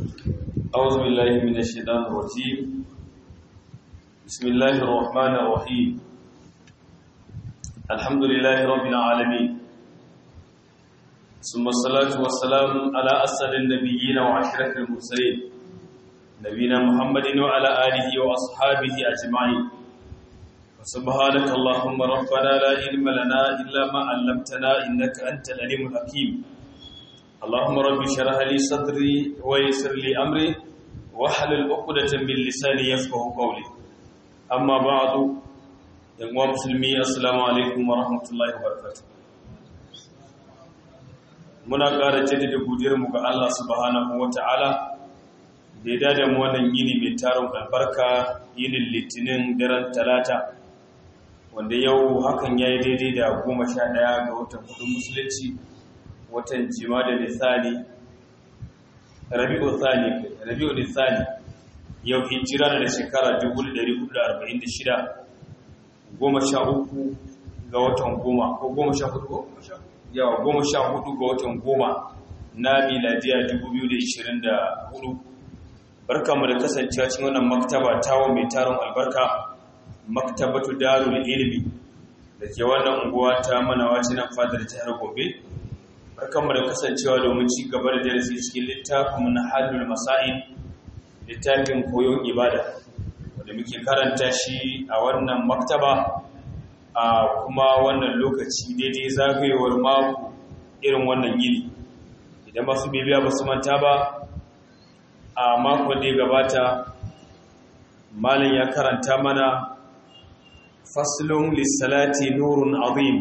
أعوذ بالله من الشيطان الرجيم بسم الله الرحمن الرحيم الحمد لله رب العالمين ثم الصلاة والسلام على أسد النبيين وعشرة المرسلين نبينا محمد وعلى آله وأصحابه أجمعين سبحانك اللهم ربنا لا علم لنا إلا ما علمتنا إنك أنت العليم الحكيم اللهم رب اشرح لي صدري ويسر لي أمري واحلل عقدة من لساني يفقهوا قولي أما بعد يا مسلمي السلام عليكم ورحمة الله وبركاته muna ƙara jaddada godiyarmu ga Allah subhanahu wata'ala da ya dada mu wannan yini mai tarin albarka yinin litinin daren talata wanda yau hakan ya yi daidai da goma sha ɗaya ga watan kudin musulunci watan jima da nisani rabi'u thani rabi'u nisani yau hijira da shekara 1446 goma sha uku ga watan goma ko goma sha hudu yawa goma sha hudu ga watan goma na miladiya 2024 barkamu da kasancewa cikin wannan maktaba tawo mai taron albarka maktabatu darul ilmi da ke wannan unguwa ta manawa nan fadar jihar Gombe barkanmu da kasancewa domin ci gaba da darasi cikin littafin na halul masail littafin koyon ibada wanda muke karanta shi a wannan maktaba a kuma wannan lokaci daidai zagayewar mako irin wannan yini idan masu bibiya ba su manta ba a makon da ya gabata malin ya karanta mana faslun lissalati nurun azim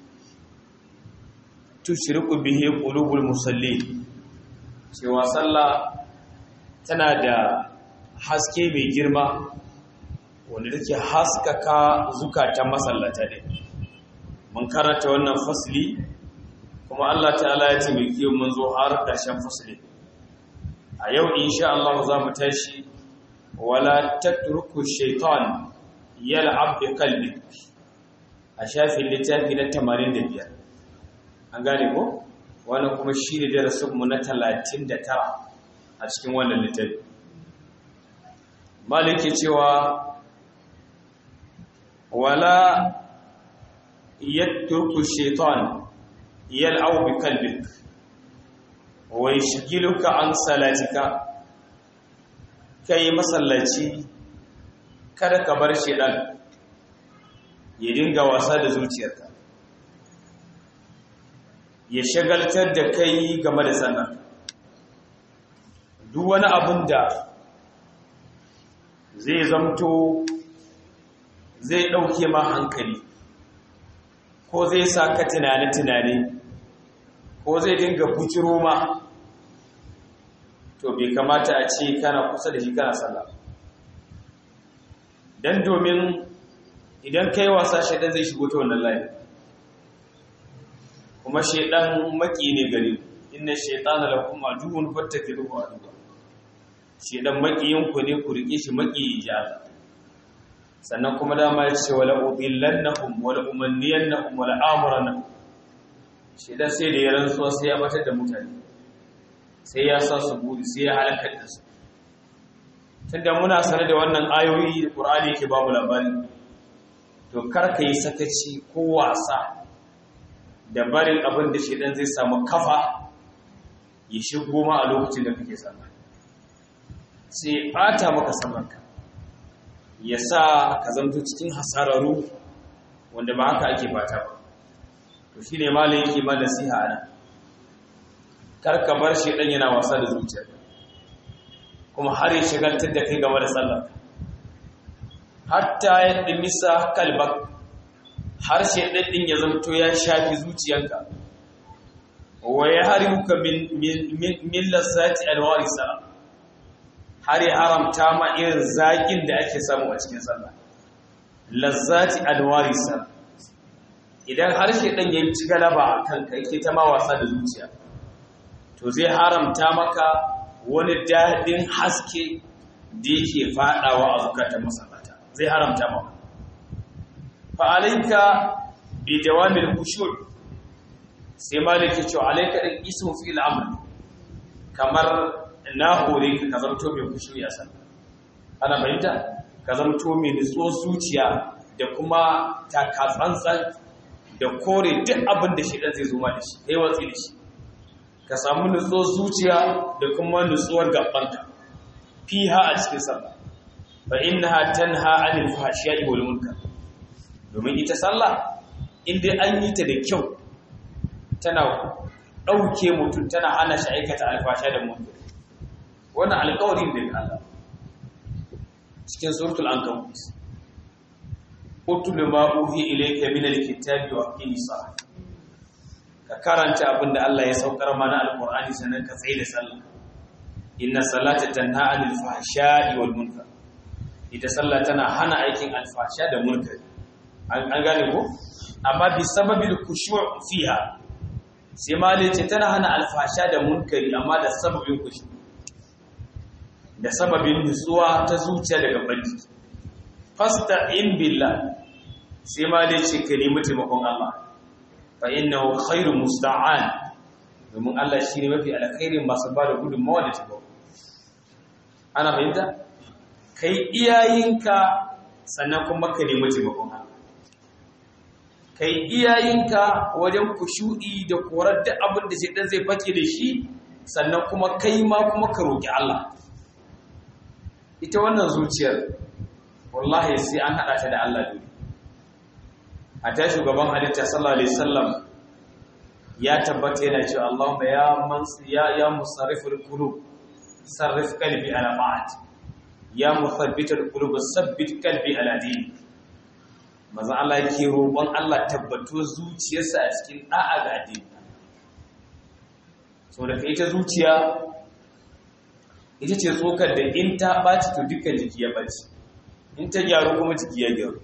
tushriku bihi qulubul musalli cewa sallah tana da haske mai girma wanda take haskaka zukatan masallata ne mun karanta wannan fasli kuma Allah ta'ala ya taimake mun zo har ƙarshen fasli a yau insha Allah za mu tashi wala tatruku shaytan yal'ab bi qalbik a shafin littafi na 85 an gane ko wannan kuma shi ne darasinmu na 39 a cikin wannan littafi maliki cewa wala yatruku shaytan yal'aw bi qalbik wa yashghiluka an salatika kai masallaci kada ka bar shedan ya dinga wasa da zuciyarka ya shagaltar da kai game da sallah duk wani abin da zai zamto zai ɗauke ma hankali ko zai sa ka tunane-tunane ko zai dinga bujiro ma to bai kamata a ce kana kusa da shi kana sallah don domin idan kai wasa shaidan zai shigo ta wannan layi kuma shaidan maki ne gare inna shaitana lakum aduwwun fattakiruhu aduwwa shaidan makiyin ku ne ku rike shi maki ja sannan kuma dama ya ce wala udillannahum wala umanniyannahum wala amrannahum shaidan sai da ya rantsuwa sai ya batar da mutane sai ya sa su buri sai ya halakar da su tunda muna sanar da wannan ayoyi da Qur'ani yake ba mu labari to kar ka yi sakaci ko wasa da barin abin da shaidan zai samu kafa ya shigo ma a lokacin da kake sama sai bata maka samanka ya sa ka zamto cikin hasararu wanda ba haka ake fata ba to shi ne malin yake ma nasiha ana kar ka bar shaidan yana wasa da zuciya kuma har ya shigaltar da kai game da sallah hatta ya dimisa kalbak har shaidan din ya zamto ya shafi zuciyanka wa ya harimuka min min lazzati alwarisa har ya haramta ma irin zakin da ake samu a cikin sallah lazzati alwarisa idan har shaidan ya ci galaba a kanka yake ta ma wasa da zuciya to zai haramta maka wani daɗin haske da yake faɗawa a zukatan masallata zai haramta maka fa'alaika bi dawamil khushu' sai maliki ce alaika din ismu fi al'amr kamar na hore ka ka zamto mai kushu ya san ana fahimta ka zamto mai nutso zuciya da kuma takatsantsan da kore duk abin da shi ɗan zai zuma da shi kai watsi da shi ka samu nutso zuciya da kuma nutsuwar gabanka fiha a cikin sallah fa innaha tanha 'anil fahsha'i wal munkar domin ita sallah in dai an yi ta da kyau tana ɗauke mutum tana hana shi aikata alfasha da munkar wannan alƙawarin da Allah cikin suratul ankabut utul ma uhi ilayka min alkitabi wa aqimi salat ka karanta abinda Allah ya saukar mana alqur'ani sannan ka tsaye da sallah inna salata tanha 'anil fahsha'i wal munkar ita sallah tana hana aikin alfasha da munkar an gane ko amma bi sababil khushu' fiha sai malai ce tana hana alfasha da munkari amma da sababin khushu' da sababin nutsuwa ta zuciya daga banji fasta in billah sai ma dai ce ka nemi taimakon Allah fa innahu khairu musta'an domin Allah shine mafi alkhairin masu ba da gudunmawa da taimako ana fahimta kai iyayinka sannan kuma ka nemi taimakon Allah kai iyayinka wajen kushu'i da korar da abin da shedan zai fake da shi sannan kuma kai ma kuma ka roki Allah ita wannan zuciyar wallahi sai an haɗa ta da Allah dole a ta shugaban halitta sallallahu alaihi wasallam ya tabbata yana cewa Allahumma ya man ya ya musarriful qulub sarrif qalbi ala ma'at ya muthabbitul qulub sabbit qalbi ala din manzo Allah yake roƙon Allah tabbato zuciyarsa a cikin da'a ga addini so da ita zuciya ita ce tsokar da in ta ɓaci to dukkan jiki ya ɓaci in ta gyaru kuma jiki ya gyaru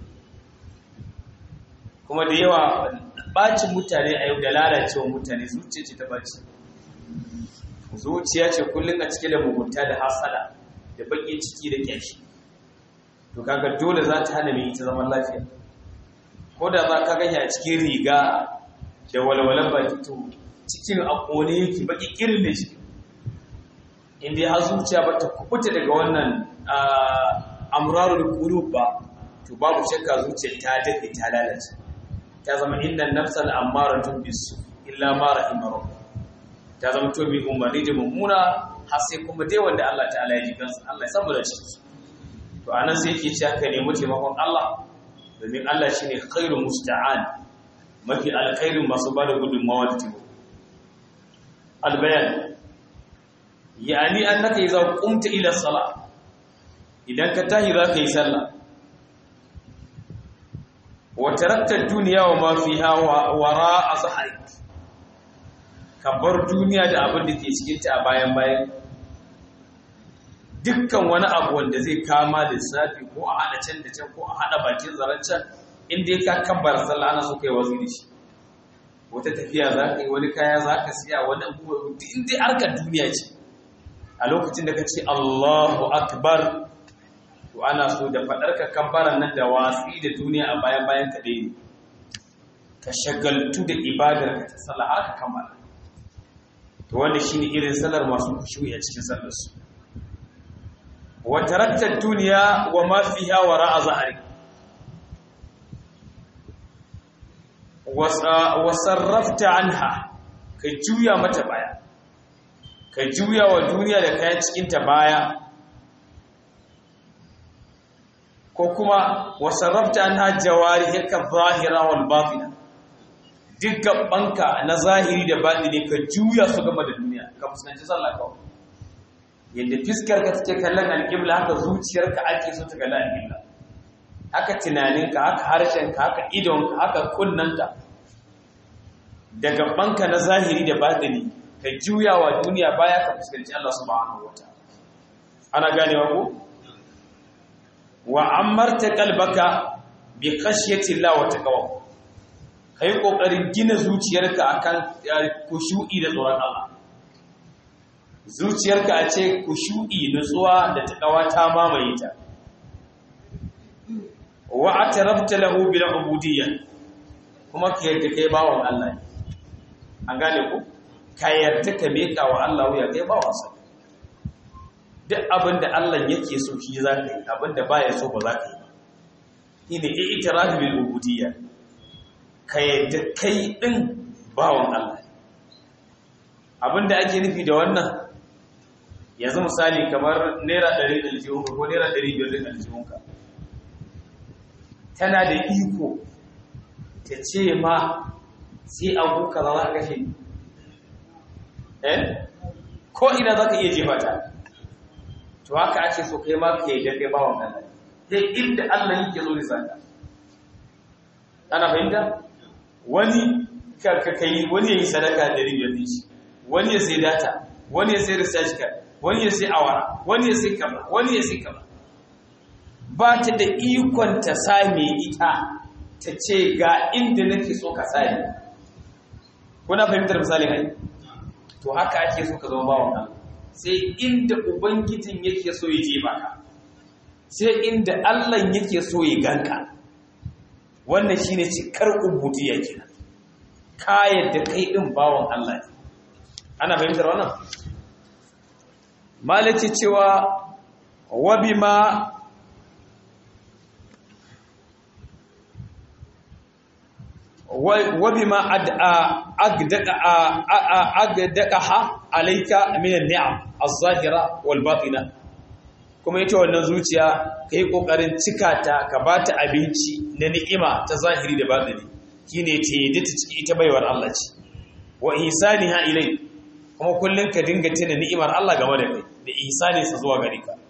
kuma da yawa ɓacin mutane a yau da lalacewa mutane zuciya ce ta ɓaci zuciya ce kullum a cike da mugunta da hasada da baƙin ciki da ƙyashi to kaga dole za ta hana mai ita zaman lafiya ko da za ka ganya a cikin riga da walwalan baki to cikin a ƙone yake baƙi ƙirin da shi inda ya zuciya ba ta kubuta daga wannan amrarul qulub ba to babu shakka zuciyar ta dafe ta lalace ta zama innan nafsal ammaratun bisu illa ma rahima rabbuk ta zama to bi umarni da mummuna har sai kuma dai wanda Allah ta'ala ya ji kansa Allah ya samu da shi to anan sai yake cewa ka nemi taimakon Allah domin Allah shine khairu musta'an mafi alkhairin masu bada gudunmawa da taimako albayan yani annaka idza qumta ila salah idan ka tahi za ka yi sallah wa tarakta ad-dunya wa ma fiha wara azharik ka bar duniya da abin da ke cikin ta a bayan bayan dukkan wani abu wanda zai kama lissafi ko a hada can da can ko a hada bakin zaren can inda ka kabbar sallah ana so kai wazi da shi wata tafiya za ka yi wani kaya za ka siya wani abubuwa inda harkar duniya ce a lokacin da ka ce Allahu Akbar to ana so da faɗar ka kabbaran nan da watsi da duniya a bayan bayan ka dai ka shagaltu da ibadar ka ta sallah haka kammala to wanda shine irin salar masu kushuyi a cikin sallar su wa tarakta duniya wa ma fiha wara'a zahari wa sarrafta anha ka juya mata baya ka juya wa duniya da kayan cikinta baya ko kuma wasarrafta an hajjawari haka zahira wal batina duk gabanka na zahiri da batini ka juya su gaba da duniya ka fuskanci sallah kawai yadda fiskar ka take kallon alƙibla haka zuciyarka ake so ta kalla alƙibla haka tunaninka haka harshenka haka idonka haka kunnanka da gabanka na zahiri da batini ka juya wa duniya baya ka fuskanci Allah subhanahu wataala ana ganewa ko wa amarta qalbaka bi khashyati Allah wa taqwa kai kokarin gina zuciyarka akan kushu'i da tsoron Allah zuciyarka a ce kushu'i nutsuwa da taqwa ta mamaye ta wa atarabta lahu bil ubudiyya kuma ka yarda kai bawon Allah an gane ku ka yarda ka meka wa Allah wuya kai ba wasa duk abin da Allah yake so shi za ka yi abin da baya so ba za ka yi ba ina i'tirafi bil ubudiyya ka yadda kai din bawan Allah abin da ake nufi da wannan yanzu misali kamar naira 100 da aljihunka ko naira 500 da aljihunka tana da iko ta ce ma sai abu kaza za ka kashe eh ko ina za ka iya jefa ta to haka ake so kai ma ka yi da kai bawan Allah sai inda Allah yake zo zaka ana fahimta wani ka kai wani yayi sadaka da ribiyar shi wani ya sai data wani ya sai research card wani ya sai awara wani ya sai kaza wani ya sai kaza ba ta da ikon ta same ita ta ce ga inda nake so ka sani kuna fahimtar misalin ai to haka ake so ka zama bawan Allah sai inda ubangijin yake so ya je baka sai inda Allah yake so ya ganka wannan shine cikar ubudiyya kenan ka yadda kai din bawan Allah ne ana fahimtar wannan malaci cewa wa bima وبما أقدقها عليك من النعم الظاهرة والباطنة kuma ita wannan zuciya ka yi ƙoƙarin cika ta ka ba ta abinci na ni'ima ta zahiri da batini shine ta yi ta ciki ita baiwar Allah ce wa ihsani ha ilai kuma kullum ka dinga tuna ni'imar Allah game da kai da ihsani sa zuwa gare ka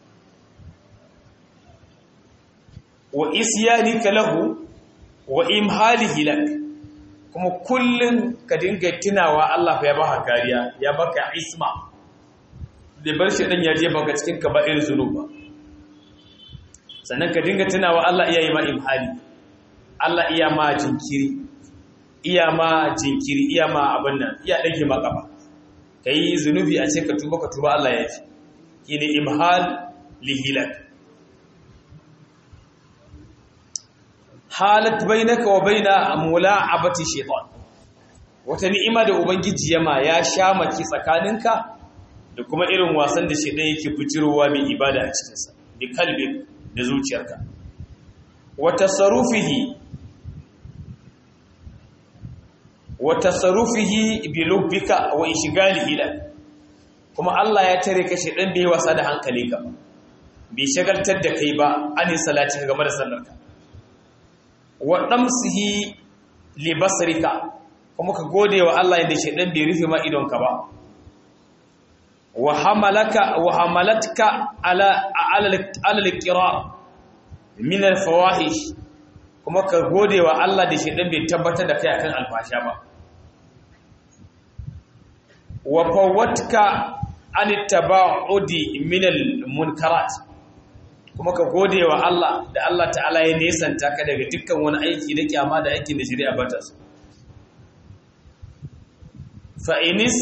wa isyanika lahu wa imhalihi lak kuma kullun ka dinga tunawa Allah fa ya baka kariya ya baka isma da bar shi dan ya je baka cikin kaba'ir zunuba sannan ka dinga tunawa Allah iya yi ma imhali Allah iya ma jinkiri iya ma jinkiri iya ma abin nan iya dage ma kafa kai zunubi a ce ka tuba ka tuba Allah ya fi shine imhal lihilak halat bainaka wa baina mula'abati shaytan wata ni'ima da ubangiji yama ya sha maki tsakaninka da kuma irin wasan da shaytan yake bujirowa mai ibada a cikin sa bi kalbi da zuciyarka wa tasarrufihi wa tasarrufihi bi lubbika wa ishghalihi la kuma Allah ya tare ka shaytan bai wasa da hankalinka bai shagaltar da kai ba ani salati game da sallarka wa ɗamsihi libasarika kuma ka gode wa Allah yadda shaidan bai rufe ma idonka ba wa hamalaka wa hamalatka ala ala al-qirar min al-fawahish kuma ka gode wa Allah da shaidan bai tabbatar da kai akan alfasha ba wa fawatka an taba'udi min al-munkarat kuma ka gode wa Allah da Allah ta'ala ya nesanta ka daga dukkan wani aiki da kyama da aikin da shari'a bata su fa'inis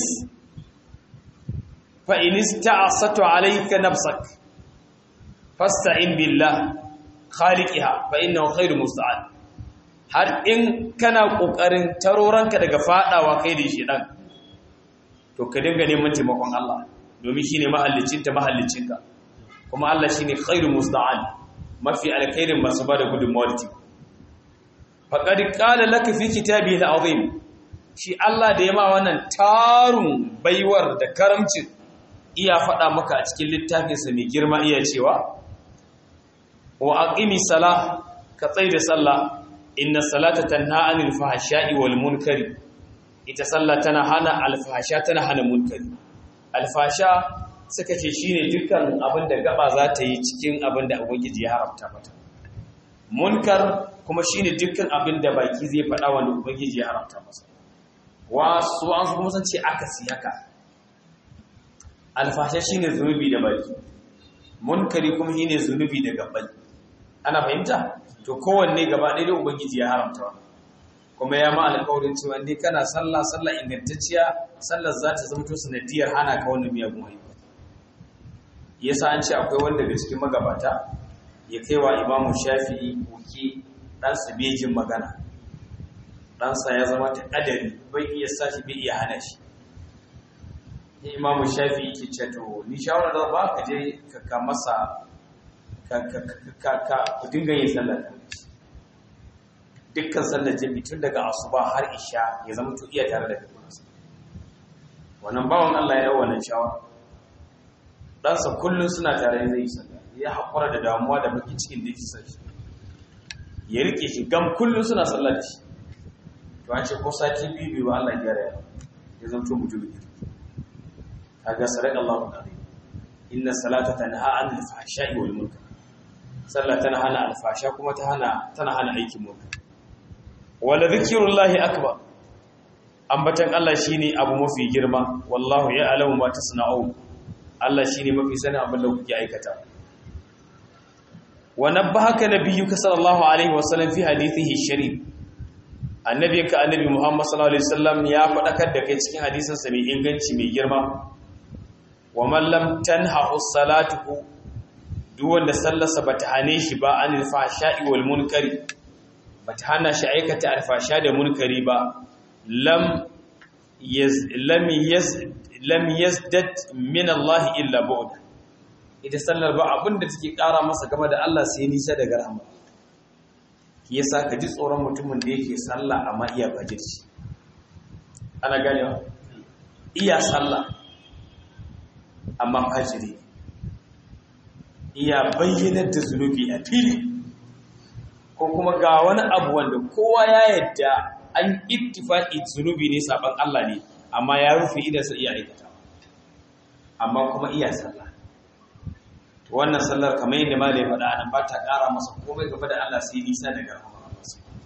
fa'inis ta'asatu alayka nafsak fasta'in billah khaliqiha fa innahu khairu musta'an har in kana kokarin taroranka daga fadawa kai da shi dan to ka dinga neman taimakon Allah domin shine mahallicinta mahallicinka kuma Allah shine khairu musta'an mafi alkhairin masu bada gudunmawar ti faqad qala laka fi kitabihi alazim shi Allah da yama wannan tarun baiwar da karamcin iya faɗa maka a cikin littafinsa mai girma iya cewa wa aqimi salah ka da sallah inna salata tanha anil fahsha'i wal munkari ita sallah tana hana alfasha tana hana munkari alfasha suka ce shine dukkan abin da gaba za ta yi cikin abin da ubangiji ya haramta mata munkar kuma shine dukkan abin da baki zai faɗa wanda ubangiji ya haramta masa wasu an kuma san ce aka si haka alfasha shine zunubi da baki munkari kuma shine zunubi da gabbai ana fahimta to kowanne gaba ɗaya da ubangiji ya haramta wa kuma ya ma alƙawarin cewa ne kana sallah sallah ingantacciya sallar za ta zama to sanadiyar hana ka wannan miyagun ayyuka yasa an ce akwai wanda daga cikin magabata ya kai wa imamu shafi'i koki ɗansa bejin magana ɗansa ya zama ta ƙadari bai iya sashi bai iya hana shi ya imamu shafi yake ce to ni shawara da ba ka je ka ka masa ka ka ka ka ku dinga yin sallar dukkan sallar jami'i tun daga asuba har isha ya zama to iya tare da kai wannan bawan Allah ya yi wannan shawara ɗansa kullum suna tare zai yi sallah ya haƙura da damuwa da baki cikin da yake shi ya rike shi gam kullum suna sallah da shi to an ce ko sati biyu biyu Allah ya gyara ya zanto mutum ne kaga sadaka Allahu alazim inna salata tanha anil fahsha'i wal munkar sallah tana hana alfasha kuma ta hana tana hana aikin munkar wala zikrullahi akbar ambatan Allah shine abu mafi girma wallahu ya'lamu ma tasna'un Allah shine mafi sanin abin da kuke aikata wa nabbahaka nabiyyuka sallallahu alaihi wasallam fi hadithihi sharif annabiyinka annabi Muhammad sallallahu alaihi wasallam ya fadakar da kai cikin hadisin sa mai inganci mai girma wa man lam tanhahu salatuhu duk wanda sallarsa bata hane shi ba anil fahsha'i wal munkari bata hana shi aikata alfasha da munkari ba lam yaz lam yaz lam yazdad min Allah illa bu'd ita sallar ba abinda take kara masa game da Allah sai nisa daga rahama yasa ka ji tsoron mutumin da yake sallah amma iya bajirci ana ganewa iya sallah amma fajiri iya bayyanar da zunubi a fili ko kuma ga wani abu wanda kowa ya yadda an ittifaqi zunubi ne saban Allah ne amma ya rufe idan sa iya aikata amma kuma iya sallah to wannan sallar kamar yadda malai faɗa anan ba ta ƙara masa komai gaba da Allah sai nisa daga rahmar Allah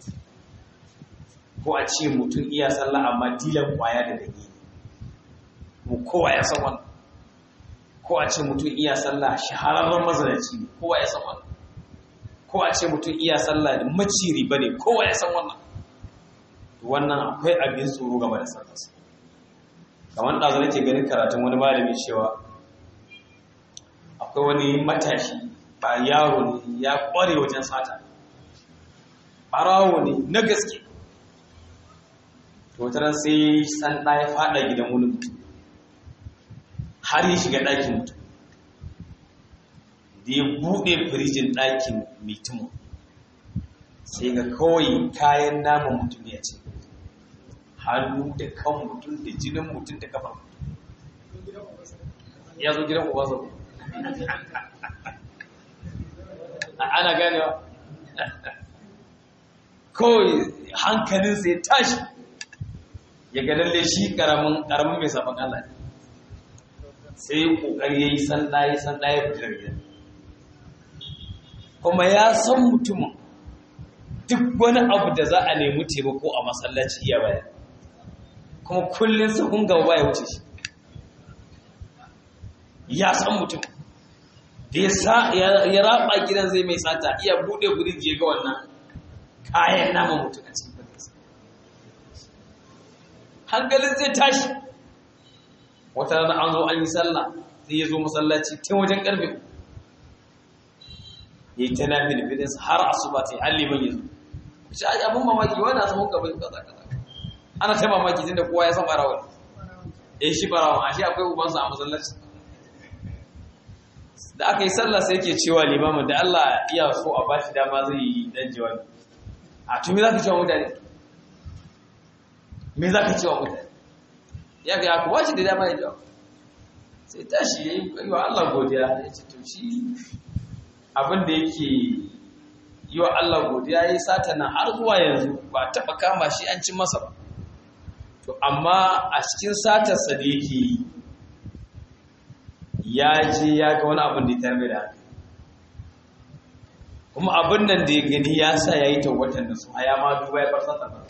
ko a ce mutum iya sallah amma dilan kwaya da dage mu kowa ya san wannan ko a ce mutum iya sallah shahararren mazalaci ne kowa ya san wannan ko a ce mutum iya sallah da maciri bane kowa ya san wannan wannan akwai abin tsoro game da sallarsa kamar ɗazu nake ganin karatun wani malami cewa akwai wani matashi ba yaro ne ya ƙware wajen sata ɓarawo ne na gaske to taron sai san ɗaya faɗa gidan wani mutum har ya shiga ɗakin mutum da ya buɗe firijin ɗakin mutumin sai ga kawai kayan naman mutum ya ce hannu da kan mutum da jinin mutum da kafa ya zo gidan ubansa ana ganewa kawai hankalinsa ya tashi ya ga lalle shi karamin karamin mai sabon Allah ne sai ya kokari yayi sanda yayi sanda ya fita daga gidan kuma ya san mutumin duk wani abu da za a nemi taimako a masallaci iya baya kuma kullum sahun gaba ya wuce shi ya san mutum da ya raba gidan zai mai sata iya bude guri je ga wannan kayan nama mutum a cikin fadarsa hankalin zai tashi wata rana an zo an yi sallah sai ya zo masallaci tun wajen karfe ya yi ta nafi da fidansa har asuba ta yi halliban ya zo shi a abin mamaki wani a saman gaban kaza kaza ana ta mamaki tun da kowa ya san barawar ya shi barawar a shi akwai ubansa a masallaci da aka yi sallah sai yake cewa limamin da Allah iya so a bashi dama zai yi dan jawabi a tumi za ka cewa mutane me za ka cewa mutane ya ga ya kuwa shi da dama ya jawabi sai tashi ya yi wa Allah godiya ya ce to shi abin da yake yi wa Allah godiya ya yi sata nan har zuwa yanzu ba taɓa kama shi an ci masa ba to amma a cikin satarsa da yake yi ya je ya ga wani abin da ya tarbe da haka kuma abin nan da ya gani ya sa ya yi tawatan da su a ya ma duba ya bar satar ba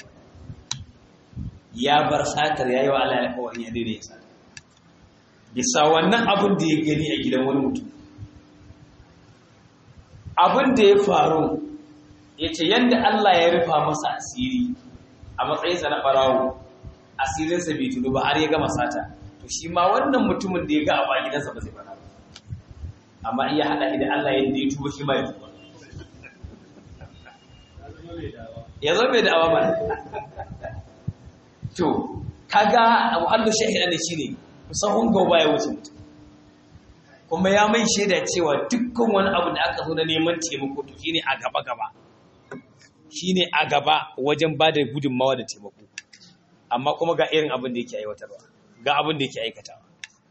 ya bar satar ya yi wa Allah alƙawarin ya daidai ya satar bisa wannan abin da ya gani a gidan wani mutum abin da ya faru ya ce yadda Allah ya rufa masa asiri a matsayinsa na ɓarawo asirinsa bai tudu ba har ya gama sata to shi ma wannan mutumin da ya ga a gidansa ba zai fara amma iya haɗa idan Allah yadda ya tuba shi ma ya tuba ya zo mai da'awa ba to kaga muhallu shahida ne shine sahun gaba ya wuce mutum kuma ya mai shaida cewa dukkan wani abu da aka zo na neman taimako to shine a gaba gaba shine a gaba wajen ba da gudunmawa da taimako amma kuma ga irin abin da yake aiwatarwa ga abin da yake aikatawa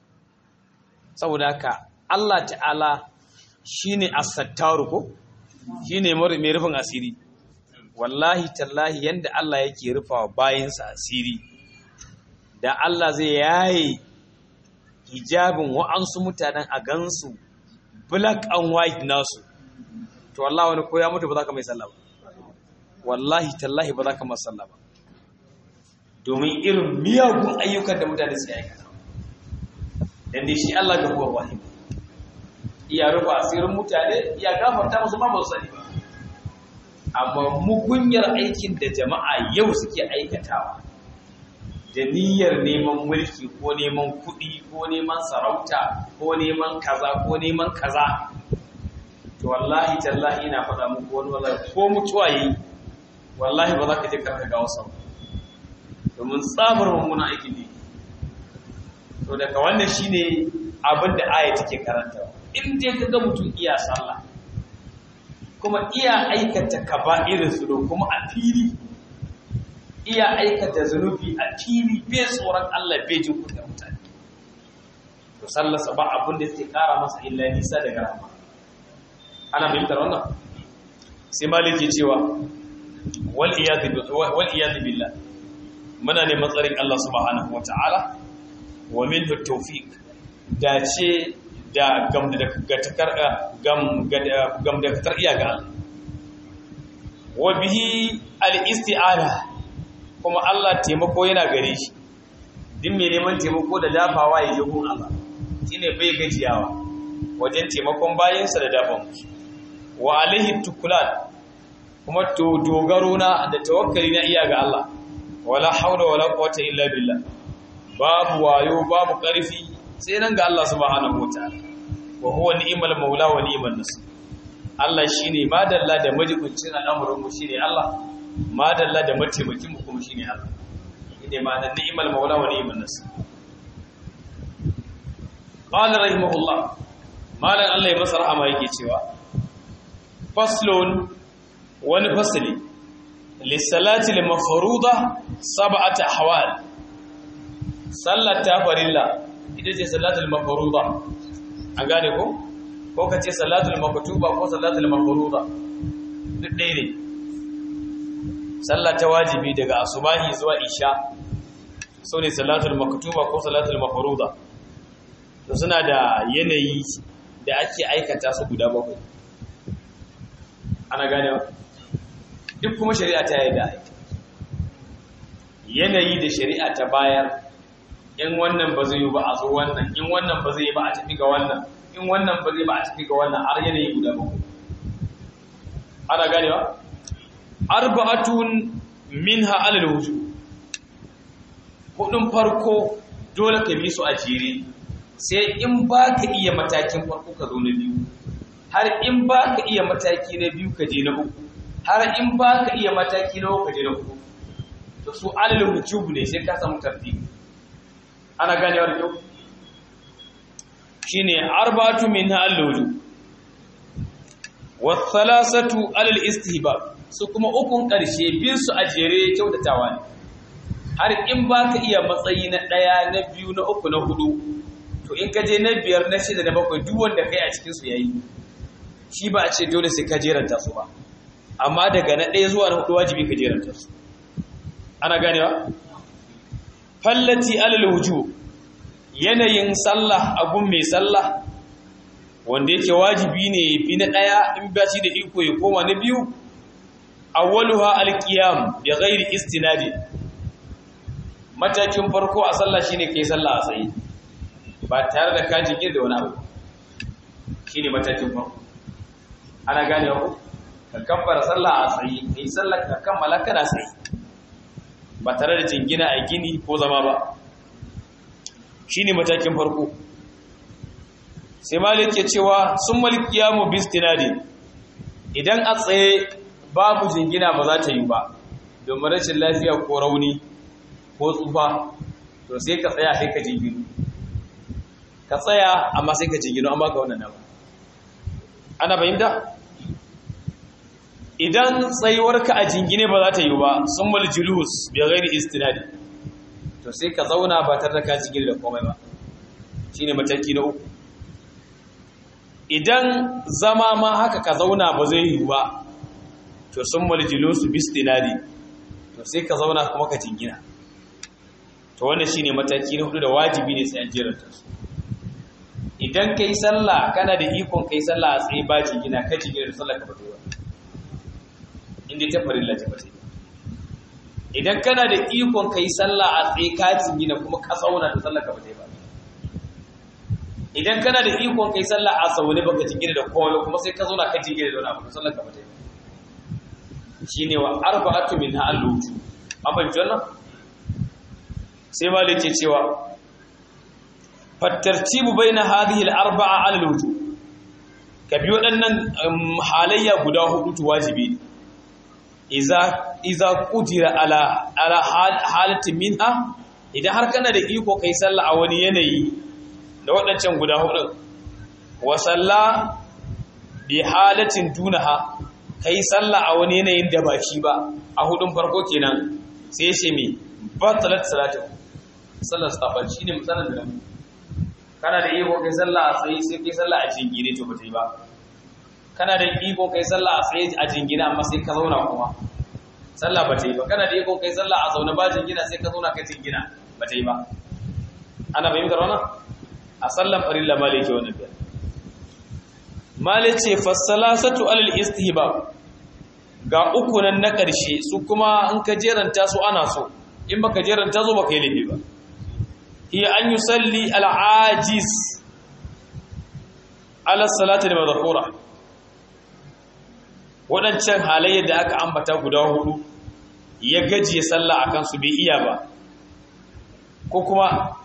saboda haka Allah ta'ala shine as-sattaru ko shine mai rufin asiri wallahi tallahi yanda Allah yake rufawa bayansa asiri da Allah zai yaye hijabin wa'ansu mutanen a gansu black and white nasu to wallahi wani ko ya mutu ba za ka mai sallah ba wallahi tallahi ba za ka masa sallah ba domin irin miyagun ayyukan da mutane su aikata dan dai shi Allah ga kuwa wahim iya rufa asirin mutane iya gafarta musu ma ba su sani ba amma mugunyar aikin da jama'a yau suke aikatawa da niyyar neman mulki ko neman kuɗi ko neman sarauta ko neman kaza ko neman kaza to wallahi tallahi ina faɗa muku wani wallahi ko mutuwa yi wallahi ba za ka je karka ga wasu domin tsabar mummunan aikin ne to daga wannan shine abin da aya take karantawa in dai ka ga mutum iya sallah kuma iya aikata kaba'irin su kuma a fili iya aikata zunubi a fili bai tsoron Allah bai jin kudin mutane to sallarsa ba abin da yake kara masa illa nisa daga rahama ana fahimtar wannan sai maliki cewa wal iyad billah muna neman tsarin Allah subhanahu wataala wa minhu tawfiq dace da gamdakatar gamdakatar iya ga Allah wa bihi al-isti'ana kuma Allah taimako yana gare shi din mai neman taimako da dafawa ya ji gun Allah shine bai gajiyawa wajen taimakon bayansa da dafa musu wa alaihi tukulan kuma to dogaro na da tawakkali na iya ga Allah wala haula wala quwwata illa billah babu wayo babu karfi sai nan ga Allah subhanahu wataala wa huwa ni'mal maula wa ni'mal nasir Allah shine madalla da majibincin al'amuran mu shine Allah madalla da mataimakin mu kuma shine Allah shine ma da ni'mal maula wa ni'mal nasir qala rahimahullah malan Allah ya masa rahama yake cewa faslun wani fasli lissalati al-mafruḍa sab'ata ahwal sallat ta farilla ita ce salatul mafruḍa an gane ko ko kace salatul maktuba ko salatul mafruḍa duk ɗaya ne sallah ta wajibi daga asubahi zuwa isha so ne salatul maktuba ko salatul mafruḍa to suna da yanayi da ake aikata su guda bakwai ana gane duk kuma shari'a ta yi da yanayi da shari'a ta bayar in wannan ba zai yi ba a zo wannan in wannan ba zai yi ba a tafi ga wannan in wannan ba zai ba a tafi ga wannan har yanayi guda bakwai ana ganewa arba'atun minha alal wujub hudun farko dole ka bi su a jere sai in ba ka iya matakin farko ka zo na biyu har in ba ka iya mataki na biyu ka je na uku har in ba ka iya mataki na uku ka je na uku to su alal wujub ne sai ka samu tartibi ana ganewa da kyau shine arba'atu minha alal wujub wa thalathatu alal istihbab su kuma ukun karshe bin su a jere kyautatawa ne har in ba ka iya matsayi na ɗaya na biyu na uku na hudu to in ka je na biyar na shida na bakwai duk wanda kai a cikinsu ya yi shi ba a ce dole sai ka jeranta su ba amma daga na ɗaya zuwa na hudu wajibi ka jeranta su ana ganewa fallati alal wuju yanayin sallah abun mai sallah wanda yake wajibi ne fi na ɗaya in ba shi da iko ya koma na biyu awwaluha alqiyam bi ghairi istinadi matakin farko a sallah shine kai sallah a tsaye ba tare da ka jingir da wani abu shine matakin farko ana gane ku ka kabbara sallah a tsaye kai sallah ka kammala kana tsaye ba tare da jingina a gini ko zama ba shine matakin farko sai malik ya cewa sun malikiyamu bistinadi idan a tsaye babu jingina ba za ta yi ba domin rashin lafiya ko rauni ko tsufa to sai ka tsaya sai ka jinginu ka tsaya amma sai ka jingino an baka wannan dama ana fahimta idan tsayuwarka a jingine ba za ta yi ba sun mal julus bi ghairi istinadi to sai ka zauna ba tare da ka jingine da komai ba shine mataki na uku idan zama ma haka ka zauna ba zai yi ba to sun mal julus bi istinadi to sai ka zauna kuma ka jingina to wannan shine mataki na hudu da wajibi ne sai an jeranta su idan kai sallah kana da ikon kai sallah a tsaye ba jingina ka jingina da sallah ka ba ta yi ba inda ta farilla ta bata idan kana da ikon kai sallah a tsaye ka jingina kuma ka tsauna da sallah ka bata ba idan kana da ikon kai sallah a zaune baka jingina da komai kuma sai ka zauna ka jingina da wani abu sallah ka bata ba shine wa arba'atu min ha'aluju amma janna sai malik ke cewa fattartibu baina hadhihi al-arba'a 'ala al-wujub ka bi waɗannan halayya guda hudu to wajibi ne iza iza qudira ala ala halatin minha idan har kana da iko kai sallah a wani yanayi da waɗancan guda hudu wa salla bi halatin dunaha kai sallah a wani yanayin da ba shi ba a hudun farko kenan sai ya ce me batalat salatu sallar sabar shine misalan da nan kana da iko kai sallah a tsaye sai kai sallah a jingine to ba ta yi ba kana da iko kai sallah a tsaye a jingina amma sai ka zauna kuma sallah ba ta yi ba kana da iko kai sallah a zaune ba jingina sai ka zauna ka jingina ba ta yi ba ana fahimtar wannan a sallan farilla malik ke wannan biyar malik ce fassalasatu alal istihbab ga uku nan na ƙarshe su kuma in ka jeranta su ana so in baka jeranta zo baka yi laifi ba hiya an yusalli al-ajiz ala salati da madhkura waɗancan halayyar da aka ambata guda hudu ya gajiye sallah a kansu bai iya ba ko kuma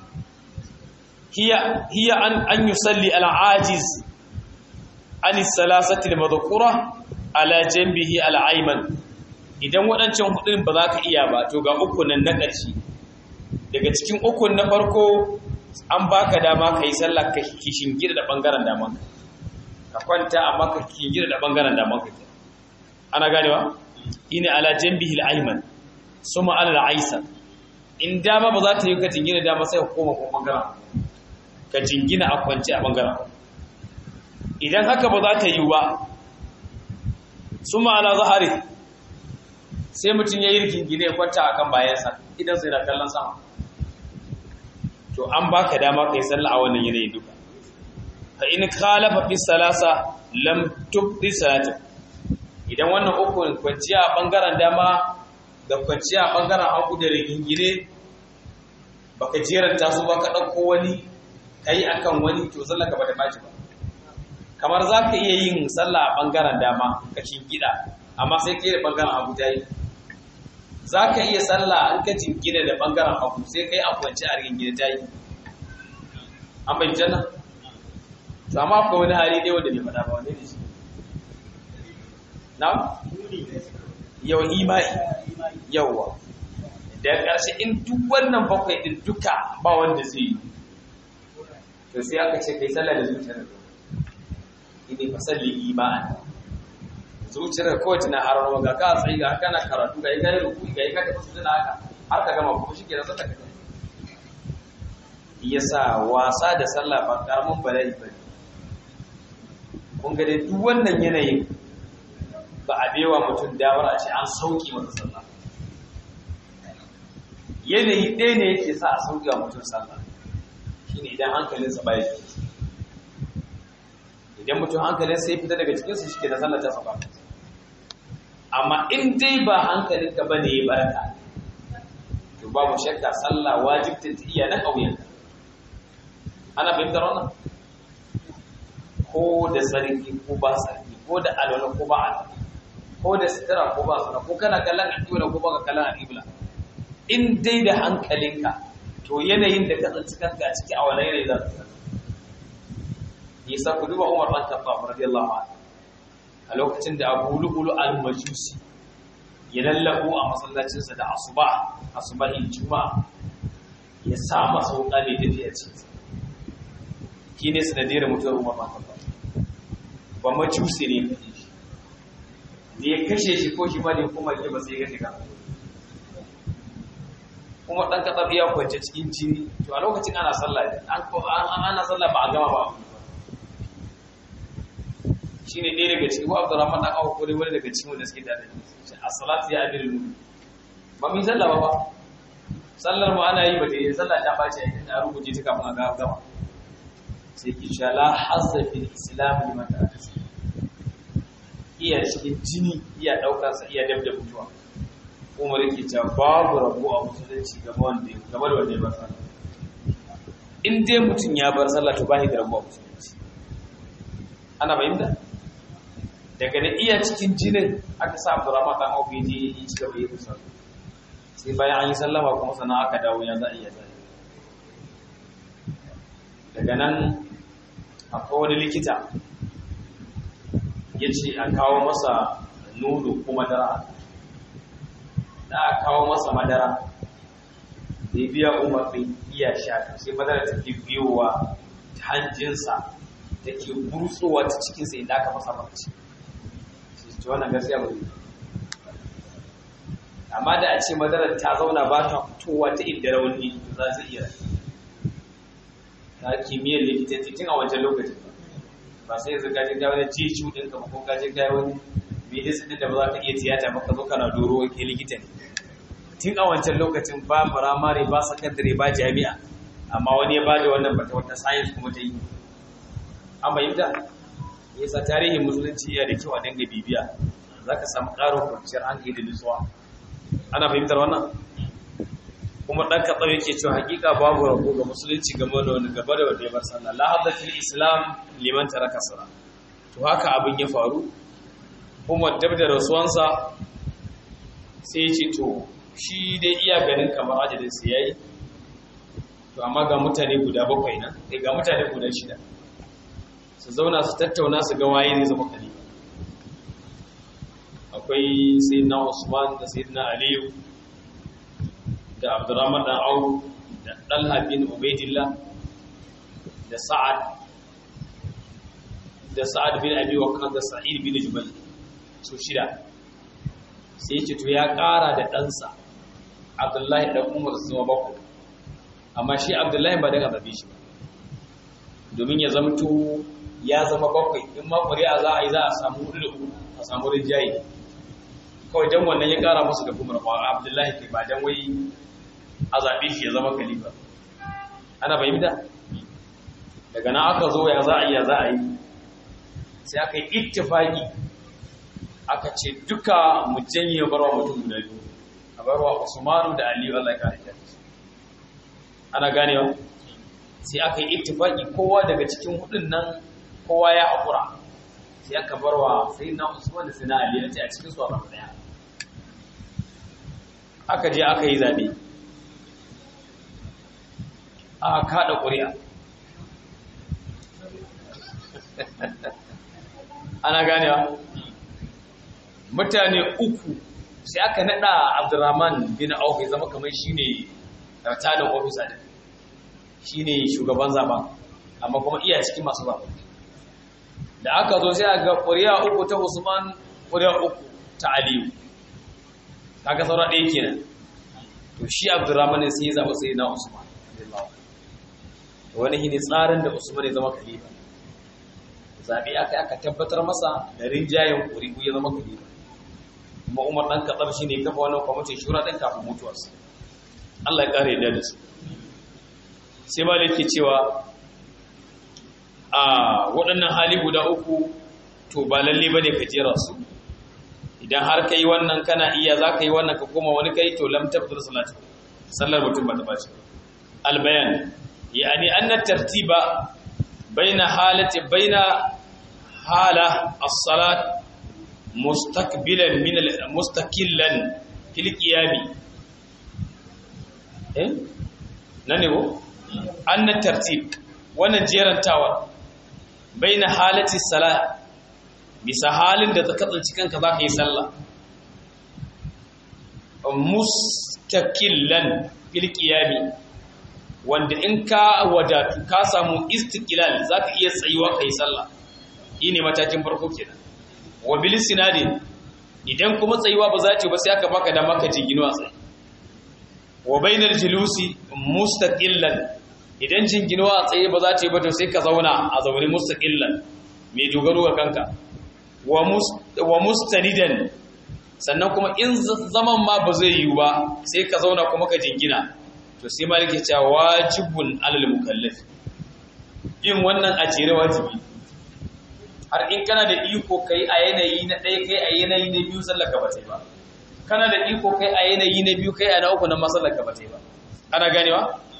hiya an yi salli al'ajiz an salasati da mazakura ala jambihi al'aiman idan waɗancan hudun ba za ka iya ba to ga ukunan na ƙarshe daga cikin ukun na farko an baka dama ka yi sallah ka kishin gida da ɓangaren daman ka kwanta amma ka kishin gida da ɓangaren daman ka ana ganewa ina ala jambihi al-ayman suma ala al-aysar in dama ba za ta yi ka jingina dama sai ka koma ko bangaren ka jingina a kwance a bangaren idan haka ba za ta yi ba suma ala zahari sai mutum ya yi rikin gine ya kwanta a kan bayansa idan sai na kallon sama to an baka dama kai sallah a wannan yanayi duka fa in khalafa fi salasa lam tubdi salatu idan wannan uku kwanciya a ɓangaren dama da kwanciya a ɓangaren hagu da rigingine baka jeranta su ba ka ɗauko wani ka yi akan wani to sallah ka bata baci ba kamar za ka iya yin sallah a ɓangaren dama ka gida, amma sai ka yi da ɓangaren hagu ta yi za ka iya sallah an ka jingina da ɓangaren hagu sai ka yi a kwanci a rigingine ta yi an bai jana to amma akwai wani hali ɗaya wanda bai faɗa ba wanda ne shi na? yau imai yauwa da ƙarshe in duk wannan bakwai ɗin duka ba wanda zai yi to sai aka ce kai sallah da zuciyar da ini fasalli imani zuciyar kawai tana harawa ga ka tsayi ga kana karatu ga yi gari rukuni ga yi ka tafi suna haka har ka gama kuma shi ke da sallah ka yasa wasa da sallah ba karamin bala'i ba ne kun ga dai duk wannan yanayin ba a bewa mutum damar a ce an sauki masa sallah yanayi ɗaya ne yake sa a sauki wa mutum sallah shi ne idan hankalinsa ba ya idan mutum hankalinsa ya fita daga cikinsa shi ke da sallah ta saba amma in dai ba hankalinka ba ne ya barka to babu shakka sallah wajibtin ta iya na ƙauyen ana fahimtar wannan ko da sarki ko ba sarki ko da alwala ko ba alwala ko da sitira ko ba suna ko kana kallon al'ibla ko baka kallon al'ibla in dai da hankalinka to yanayin da ka tsanci kanka a ciki a wani yanayi za ka tsaka yasa ku duba Umar bin Khattab radiyallahu anhu a lokacin da Abu Lu'lu al-Majusi ya lallabu a masallacin sa da asuba asubahin juma'a ya sa masa wuka ne tafiya ce shi ne sanadiyar mutuwar umar ba ba macusi ne da ya kashe shi ko shi ma da ya kuma ke ba sai ya kashe kansa kuma ɗan katsar ya kwance cikin jini to a lokacin ana sallah ana sallah ba a gama ba shi ne ɗaya daga cikin abu da ramar ɗan awa kore wani daga cikin wanda suke da a salatu ya abin lulu ba mu yi sallah ba ba sallar mu ana yi ba da yi sallah ta ɓace a inda rubuce ta kafin a gama sai ki sha la hazza fil islam liman ta'ata iya cikin jini iya ɗaukarsa iya dab da mutuwa umar yake cewa babu rabu a musulunci game wanda game da wanda ya bar sallah in dai mutum ya bar sallah to ba shi da rabu a musulunci ana fahimta daga da iya cikin jinin aka sa Abdurrahman dan Auf yaje yi ci gaba yi musa sai bayan an yi sallama kuma sana aka dawo ya za a iya zai daga nan akwai wani likita ya ce a kawo masa nono ko madara da a kawo masa madara da ya biya umarnin iya sha sai madara ta ke biyowa ta hanjinsa da ke burtsowa ta cikinsa inda aka masa mace shi ce wannan gaskiya ba amma da a ce madarar ta zauna ba ta fitowa ta inda rauni za su iya ta kimiyyar likitanci tun a wancan lokacin ba sai yanzu gaji ga wani jicu ɗin ka ko gaji ga wani medicine ɗin da ba za ka iya tiyata ba ka zo kana doro ke likita ne tun a wancan lokacin ba firamare ba sakandare ba jami'a amma wani ya bada wannan bata wata science kuma ta yi an bayyana yasa tarihin musulunci yana da kyau a dinga bibiya za ka samu ƙarin kwanciyar hankali da nutsuwa ana fahimtar wannan kuma ɗan kaɗau yake cewa hakika babu rabo ga musulunci game da wani gaba da wanda ya bar sallah la hadda fil islam liman taraka sala to haka abin ya faru kuma dab da rasuwansa sai ya ce to shi dai iya ganin kamar ajalin sa yayi to amma ga mutane guda bakwai nan eh ga mutane guda shida su zauna su tattauna su ga waye ne zama khalifa akwai sayyidina Usman da sayyidina Aliyu da Abdurrahman dan Auf da Talha bin Ubaidillah da Sa'ad da Sa'ad bin Abi Waqqas da Sa'id bin Jubayr su shida sai ce to ya ƙara da ɗansa Abdullahi dan Umar su zama bakwai amma shi Abdullahi ba daga zabe shi ba domin ya zamto ya zama bakwai in ma ƙuri'a za a yi za a samu hudu da uku a samu rinjaye kawai dan wannan ya kara musu da kuma rawa abdullahi ke ba dan wai a zaɓe shi ya zama khalifa ana fahimta daga nan aka zo ya za a yi ya za a yi sai aka yi ittifaki aka ce duka mu janye barwa mutum guda biyu a barwa usmanu da aliyu allah ya kare ana ganewa sai aka yi ittifaki kowa daga cikin hudun nan kowa ya haƙura sai aka barwa sai na usman da sai na ali a ce a cikin su a daya aka je aka yi zabe aka kada ƙuri'a ana ganewa mutane uku sai aka nada abdurrahman bin auf ya zama kamar shine ratanin ofisa da shine shugaban zaben amma kuma iya cikin masu zaben da aka zo sai ga ƙuri'a uku ta Usman ƙuri'a uku ta Aliyu kaga saura ɗaya kenan to shi Abdurrahman ne sai ya zaba sai na Usman wani shine tsarin da Usman ya zama khalifa zabi aka aka tabbatar masa da rinjayen ƙuri'u ya zama khalifa kuma Umar dan Khattab shine kafa wannan kwamitin shura din kafin mutuwarsa Allah ya kare da su sai malai ke cewa a waɗannan hali guda uku to ba lalle ba ne ka jera su idan har ka yi wannan kana iya za ka yi wannan ka koma wani kai to lam tabbatar salati sallar mutum ba ta bace albayan yani anna tartiba baina halati baina hala as-salat mustaqbilan min mustaqillan fil qiyami eh nan ne ko anna tartib wannan jerantawa baina halati salat bisa halin da ta kasance kanka za ka yi sallah mustaqillan fil qiyami wanda in ka wadatu ka samu istiqlal zaka iya tsayuwa kai sallah ne matakin farko kenan wa bil sinadin idan kuma tsayuwa ba za ta ba sai aka baka dama ka jingino a tsaye wa bainal julusi mustaqillan idan jingino a tsaye ba za ta yi ba to sai ka zauna a zaune mustaqillan mai dogaro ga kanka wa mustanidan sannan kuma in zaman ma ba zai yiwu ba sai ka zauna kuma ka jingina to sai malike cewa wajibun alal mukallaf yin wannan a jere wajibi har in kana da iko kai a yanayi na ɗaya kai a yanayi na biyu sallar ka ba ta yi ba kana da iko kai a yanayi na biyu kai a na uku na masallar ka ba ta yi ba ana ganewa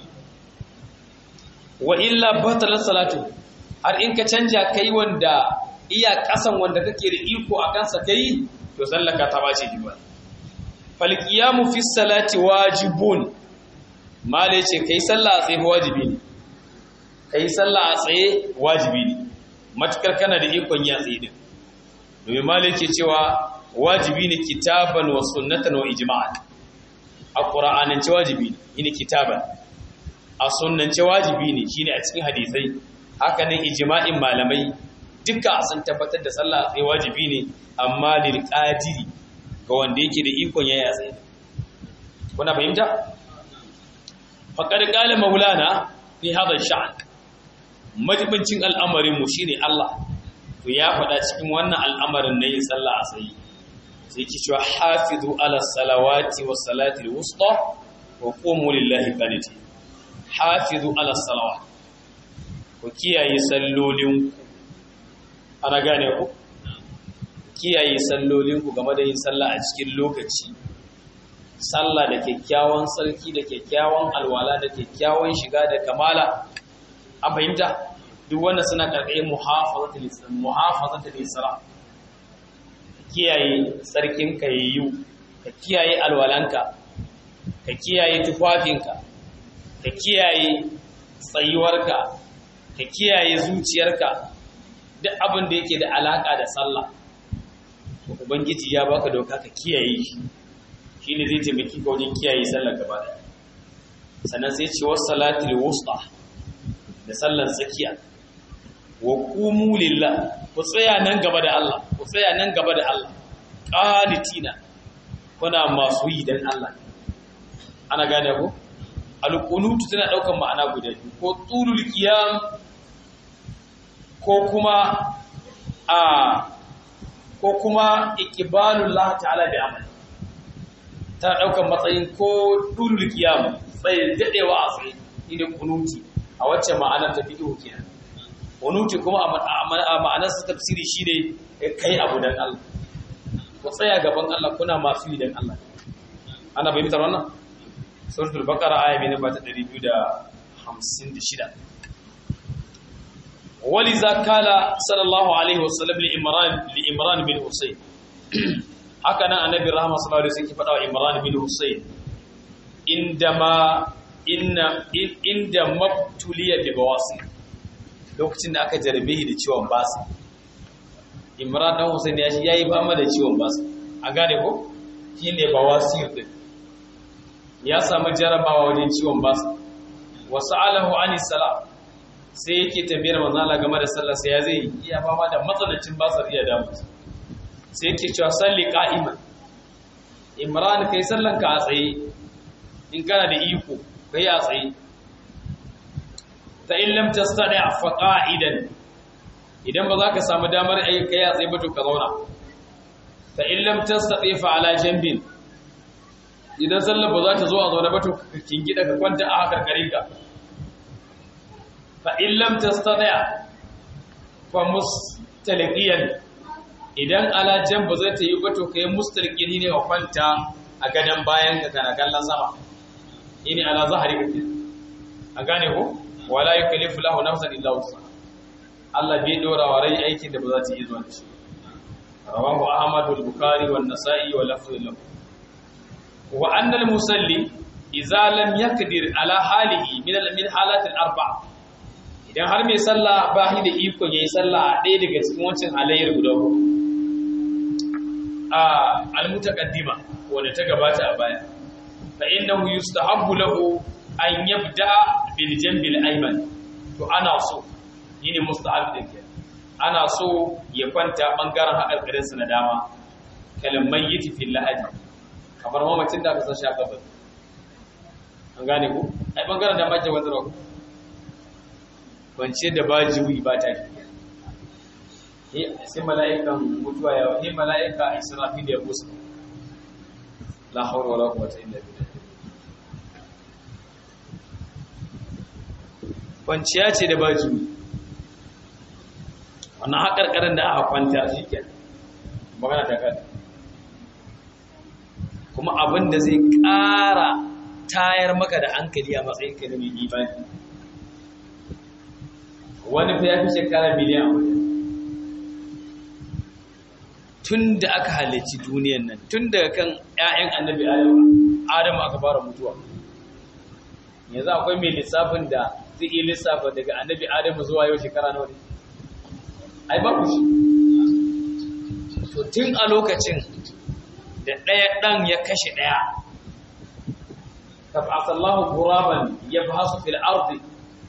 wa illa batalat salatu har in ka canja kai wanda iya kasan wanda kake da iko a kansa kai to sallaka ta bace diba fal qiyamu fi salati wajibun mala yace kai sallah a tsaye wajibi ne kai sallah a tsaye wajibi ne matukar kana da ikon ya tsaye din domin mala yake cewa wajibi ne kitaban wa sunnatan wa ijma'an a qur'anance wajibi ne ne kitaban a sunnance wajibi ne shine a cikin hadisai haka ne ijma'in malamai duka sun tabbatar da sallah sai wajibi ne amma lil qadiri ga wanda yake da ikon yaya tsaye kuna fahimta faqad qala maulana fi hadha sha'n majibincin al'amarin mu shine Allah to ya faɗa cikin wannan al'amarin na yin sallah a tsaye sai ki cewa hafizu ala salawati was salati al-wusta wa qumu lillahi qanitin hafizu ala salawat ku kiyaye sallolinku ana gane ku kiyaye sallolinku game da yin sallah a cikin lokaci sallah da kyakkyawan sarki da kyakkyawan alwala da kyakkyawan shiga da kamala an fahimta duk wanda suna karkashin muhafazatul isra kiyaye sarkin ka yayyu ka kiyaye alwalanka ka kiyaye tufafinka ka kiyaye tsayuwarka ka kiyaye zuciyarka duk abin da yake da alaka da sallah to ubangiji ya baka doka ka kiyaye shi shine zai taimaki ka wajen kiyaye sallar gaba da sannan sai ce was salatul wusta da sallar tsakiya wa qumu lillah ku tsaya nan gaba da Allah ku tsaya nan gaba da Allah qanitina kuna masu yi dan Allah ana gane ko alqunutu tana daukan ma'ana guda biyu ko tulul qiyam ko kuma a ko kuma iqbalullah ta'ala bi amali tana daukan matsayin ko tulul qiyam sai dadewa a tsaye ine kunuti a wacce ma'anar ta fiqh kenan kunuti kuma a ma'anar sa tafsiri shine kai abu dan Allah ku tsaya gaban Allah kuna masu yi dan Allah ana bayyana wannan suratul baqara aya mai namba ta 256 waliza kala sallallahu alaihi wasallam li imran li imran bin husayn haka nan annabi rahama sallallahu alaihi wasallam faɗa wa imran bin husayn indama inna inda mabtuliya bi bawasi lokacin da aka jarabe da ciwon basi imran dan husayn ya shi yayi fama da ciwon basi a gane ko shine bawasi din ya samu jarabawa wajen ciwon basa wasu alahu ani salam sai yake tambayar manzala game da sallah sai ya zai iya fama da matsalancin basar iya damu sai yake cewa salli qa'iman imran kai sallan ka a tsaye in kana da iko kai a tsaye ta in lam tastati fa qa'idan idan ba za ka samu damar ayi kai a tsaye ba to ka zauna ta in lam tastati fa ala jambin idan sallar ba za ta zo a zaune ba to ka kingida ka kwanta a hakar ka fa in lam tastati fa mustaliqiyan idan ala jan ba zai ta yi ba to kai mustaliqini ne ka kwanta a gadan bayan ka kana kallon sama ini ala zahari kake a gane ko wala yukallifu lahu nafsan illa wusa Allah bai dora wa rai aikin da ba za ta yi zuwa da shi rawahu ahmad wal bukhari wan nasa'i wa lafzu lahu wa annal musalli idza lam yaqdir ala halihi min al min halatil arba idan har mai sallah ba shi da ikon yayi sallah a ɗaya daga cikin wancan halayyar guda uku a al mutaqaddima wanda ta gabata a baya fa innahu yustahabbu lahu an yabda bil jambil ayman to ana so yini musta'ab din ke ana so ya kwanta bangaren hakarkarin sa na dama kalmar yiti fil lahadi kamar mamacin da aka san shaka ba an gane ku ai bangaren da mace wanda ro kwance da ba jiwi ba ta sai mala'ikan mutuwa ya wani mala'ika israfil ya busa la hawla wala quwwata illa billah kwanciya ce da baji wannan haƙarƙarin da aka kwanta shi ke magana ta kada kuma abin da zai ƙara tayar maka da hankali a matsayin ka da mai imani wani fa ya fi shekara miliyan a tun da aka halarci duniyan nan tun daga kan 'ya'yan annabi adamu aka fara mutuwa yanzu akwai mai lissafin da zai iya lissafa daga annabi adamu zuwa yau shekara nawa ne ai ba ku shi to tun a lokacin da ɗaya ɗan ya kashe ɗaya tabasallahu guraban ya ba su fil ardi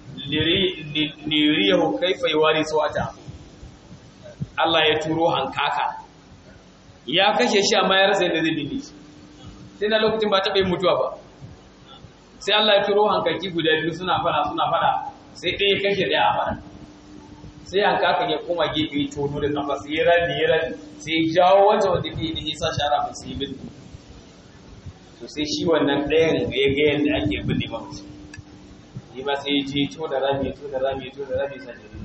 liriyahu kaifa yawari sawata Allah ya turo hankaka ya kashe shi amma ya rasa yadda zai dille shi sai na lokacin ba taɓa yin mutuwa ba sai Allah ya turo hankaki guda biyu suna fada suna fada sai ɗaya kashe ɗaya a fada sai hankakan ya koma gefe tono da kafa sai ya rami ya rami sai ya jawo wancan wanda ke da nisa shara mai sai bin to sai shi wannan ɗayan ya ga yadda ake binne ba mutum ni ma sai ya je to da rami to da rami to da rami sai da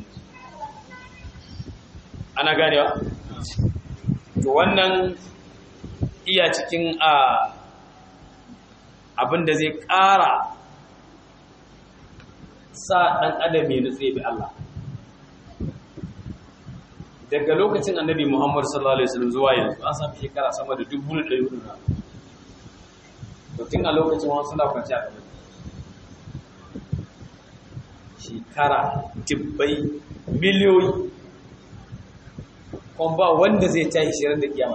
ana ganewa to wannan iya cikin a abin da zai ƙara sa ɗan adam ya nutse bi Allah daga lokacin annabi Muhammad sallallahu alaihi wasallam zuwa yanzu an samu shekara sama da dubu da ɗari hudu na to tun a lokacin wani suna kwanci a gaba shekara dubbai miliyoyi kuma ba wanda zai tashi shirin da kiyama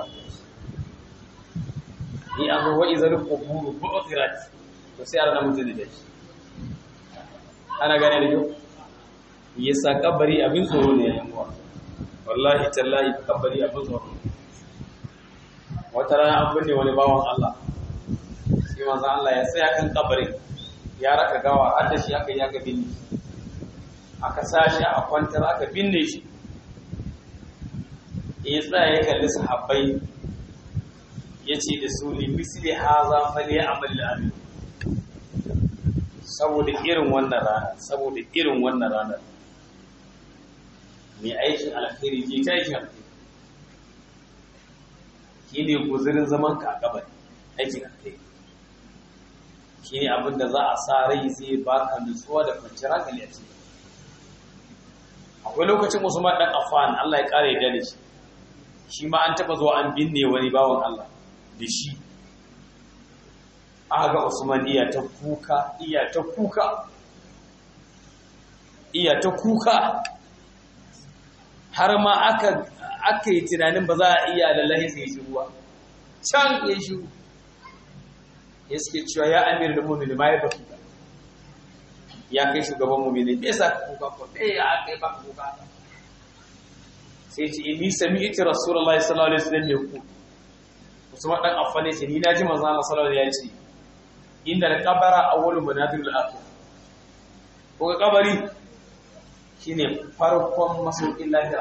ni an zo wa'i zarin ƙuburu bu'ukirat to sai ana mutum da shi ana gane da yau ya sa kabari abin tsoro ne yayin wa wallahi tallahi kabari abin tsoro wata rana an binne wani bawan Allah sai manzo Allah ya tsaya kan kabarin ya raka gawa har da shi aka yi aka binne aka sashi a kwantar aka binne shi ya tsaya ya kalli sahabbai ya ce da su ne misli haza fali amal amin saboda irin wannan rana saboda irin wannan ranar mai aikin alkhairi ke ta aikin alkhairi shi ne guzurin zaman ka a gabar aikin alkhairi shi ne abinda za a sa rai zai baka nutsuwa da kwanciyar hankali a ciki akwai lokacin usman dan affan Allah ya kare da shi shi ma an taba zuwa an binne wani bawan Allah da shi aga usman iya ta kuka iya ta kuka iya ta kuka har ma aka aka yi tunanin ba za a iya lallahi sai shi ruwa can ya shi ya suke cewa ya amir da mummuni ma ya baki ya kai shugaban mummuni bai sa ka kuka ko bai ya kai ba kuka sai ce inni sami'tu rasulullahi sallallahu alaihi wasallam yaqul Usman dan Affan ne ce ni naji manzo Allah sallallahu alaihi wasallam ya ce inda al-qabara awwalu manadir al-akhir ko kabari shine farkon masaukin lahira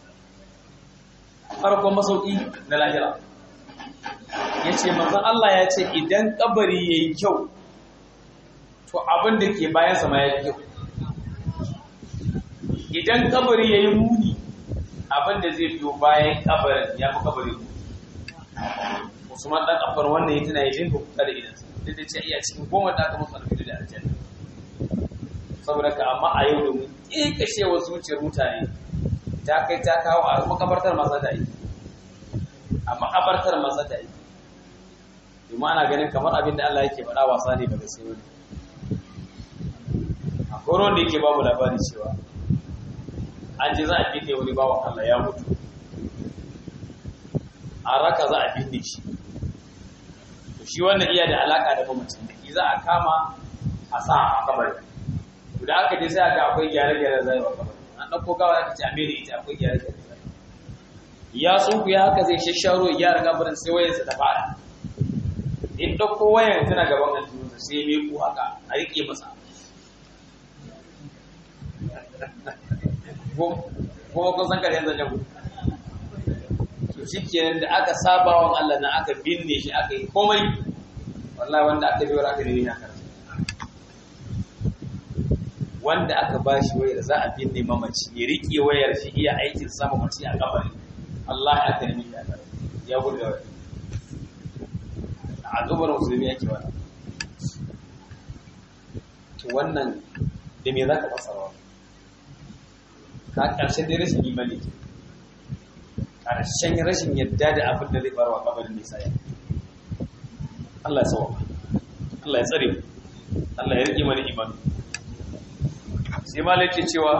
farkon masauki na lahira yace manzo Allah ya ce idan kabari yayi kyau to abin da ke bayan sa ma yayi kyau idan kabari yayi muni abin da zai biyo bayan kabarin ya fi kabarin Usman dan kafar wannan yana yi dinga kuka da idansa duk da ce iya cikin goma da aka musu alfidi da aljanna saboda ka amma a yau domin ƙiƙashewa zuciyar mutane ta kai ta kawo a makabartar maza da yi a makabartar maza da yi domin ana ganin kamar abin da Allah yake faɗa wasa ne daga sai wani akwai wanda yake ba mu labari cewa an ji za a binne wani bawan Allah ya mutu a raka za a binne shi to shi wannan iya da alaka da mamacin da za a kama a sa a kabari to da aka je sai aka akwai gyare-gyare zai wa kabari an ɗauko gawa aka ce a mere ita akwai gyare-gyare ya tsunku ya haka zai shasharo ya gyara kabarin sai wayarsa ta fara in ɗauko wayan tana gaban aljihunsa sai ya meku haka a riƙe masa kuma kun san kare yanzu jago to shi kenan da aka saba wa Allah na aka binne shi aka yi komai wallahi wanda aka biyo aka ne ya karatu wanda aka ba shi wayar za a binne mamaci ya riƙe wayar shi iya aikin sama mace a kabari Allah ya aka nemi ya karatu ya burga wayar a zubar musulmi yake wani to wannan da me za ka fasara ka ƙarshen dai rashin imani ke ƙarshen rashin yadda da abin da zai faruwa kabarin nisa ya Allah ya tsawo Allah ya tsare Allah ya rike mana imani sai ma laifin cewa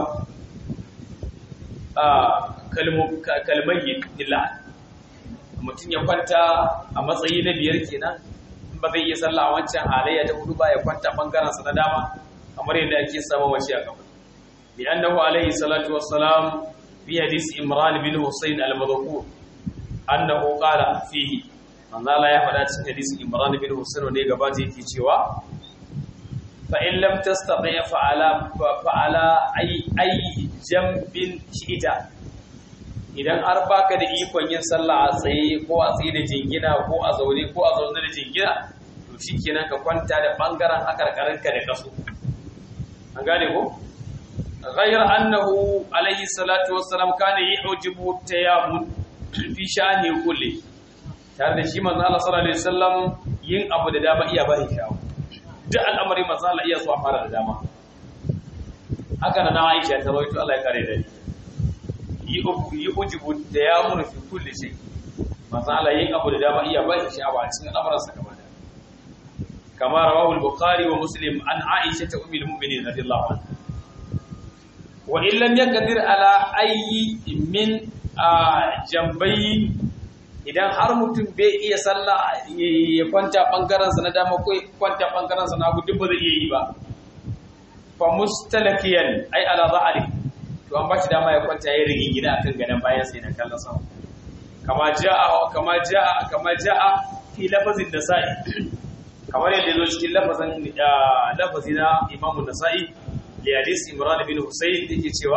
a kalmayi illa mutum ya kwanta a matsayi na biyar kenan ba zai iya sallah a wancan halayya ta hudu ba ya kwanta bangaren sa na dama kamar yadda ake sama wace a gaba bi annahu alaihi salatu wassalam fi hadis imran bin husayn al-madhkur annahu qala fihi manzo Allah ya faɗa cikin hadisin imran bin husayn ne gaba ta yake cewa fa in lam tastati fa ala fa ala ay ay jambin shida idan har baka da ikon yin sallah a tsaye ko a tsaye da jingina ko a zaune ko a zaune da jingina to shikenan ka kwanta da bangaren hakarkarinka da kaso an gane ko ghayr annahu alayhi salatu wassalam kana yujibu tayammum fi sha'ani kulli tare da shi manzo Allah sallallahu alaihi wasallam yin abu da dama iya bari shawo duk al'amari manzo Allah iya so a fara da dama haka na Aisha ta rawaito Allah ya kare da ni yi ujibu da ya muna fi kulle shi masu ala yin abu da dama iya bai sha'awa a cikin al'amuransa gaba da kama rawahul bukhari wa muslim an aisha ta umil mu'minin radiyallahu anha wa in lam yaqdir ala ayyi min jambayi idan har mutum bai iya sallah ya kwanta bangaren sa na dama ko kwanta bangaren sa na hagu duk ba zai iya yi ba fa mustalakiyan ai ala zahari to an bashi dama ya kwanta ya rigi gida akan gadon bayan sai na kallon sama kama jaa kama jaa kama jaa fi lafazin nasa'i kamar yadda zo cikin lafazin lafazi na Imam Nasa'i li hadis Imran bin Husayn yake cewa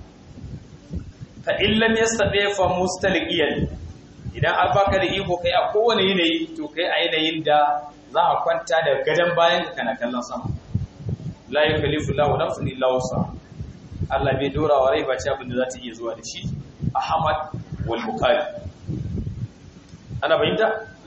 fa in lam yastati fa mustaliqiyan idan an baka da iko kai a kowane yanayi to kai a yanayin da za a kwanta da gadon bayan kana kallon sama la yukallifu Allahu nafsan illa wusaha Allah bai dora wa rai bace abin da za ta iya zuwa da shi Ahmad wal Bukhari ana bayyana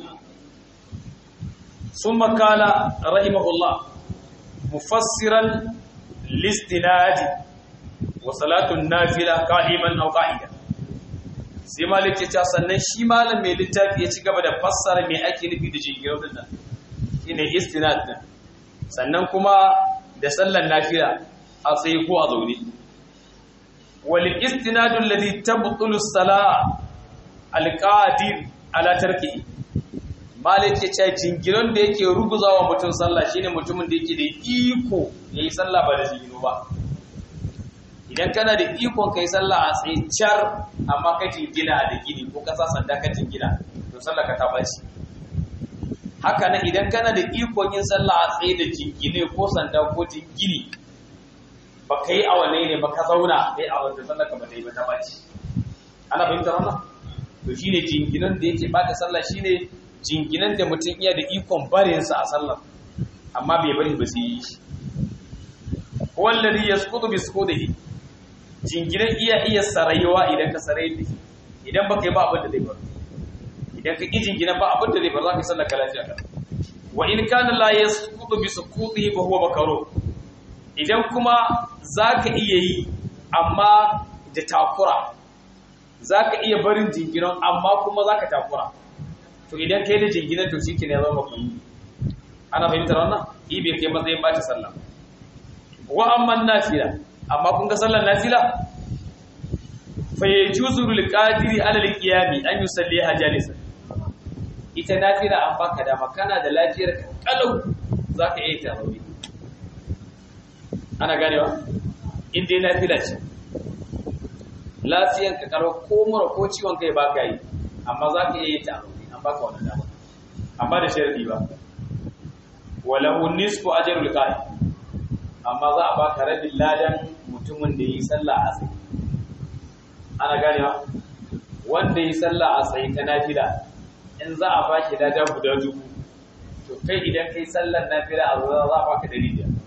summa kala rahimahullah mufassiran listinadi wa salatun nafila qa'iman aw qa'ida sai malik ya ce sannan shi malam mai littafi ya ci gaba da fassara me ake nufi da jingiro din nan shine istinad din sannan kuma da sallan nafila a tsaye ko a zaune والاستناد الذي تبطل الصلاه القادر على تركه malik ya ce jingiron da yake ruguzawa mutum sallah shine mutumin da yake da iko yayi sallah ba da jingiro ba idan kana da ikon kai sallah a tsaye char amma ka jingina da gini ko ka sa sanda ka jingina to sallah ka ta baci haka nan idan kana da ikon yin sallah a tsaye da jingine ko sanda ko jingini ba ka yi awanne ne ba ka zauna kai a wanda sallar ka ba ta yi ba ta baci ana fahimtar wannan to shine jinginan da yake bata sallah shine jinginan da mutum iya da ikon barin sa a sallar amma bai bari ba sai yi shi wallazi yasqutu bi sukudihi jinginan iya iya sarayuwa idan ka sarai da idan baka yi ba abin da zai bar idan ka ki jinginan ba abin da zai bar za ka yi sallar ka lafiya ka wa in kana la yasqutu bi sukudihi fa huwa makruh idan kuma za ka iya yi amma da takura za ka iya barin jinginan amma kuma za ka takura to idan ka yi da jinginan to shi ke ne zama kuma ana fahimtar wannan ibe kai matsayin ba ta sallah wa amman nafila amma kun ga sallar nafila fa yajuzu lil qadiri ala al qiyami an yusalliha jalisan ita nafila an baka dama kana da lafiyar kalau zaka iya ta rauni ana ganewa in dai nafila ce lafiyan ka karo ko mura ko ciwon kai baka yi amma za ka iya yi ta an baka wannan dama amma da sharadi ba walahu nisfu ajrul qa'im amma za a baka rabin ladan mutumin da yi sallah a tsaye ana ganewa wanda yi sallah a tsaye ta nafila in za a baki lada guda dubu to kai idan kai sallar nafila a zuwa za a baka dari biyar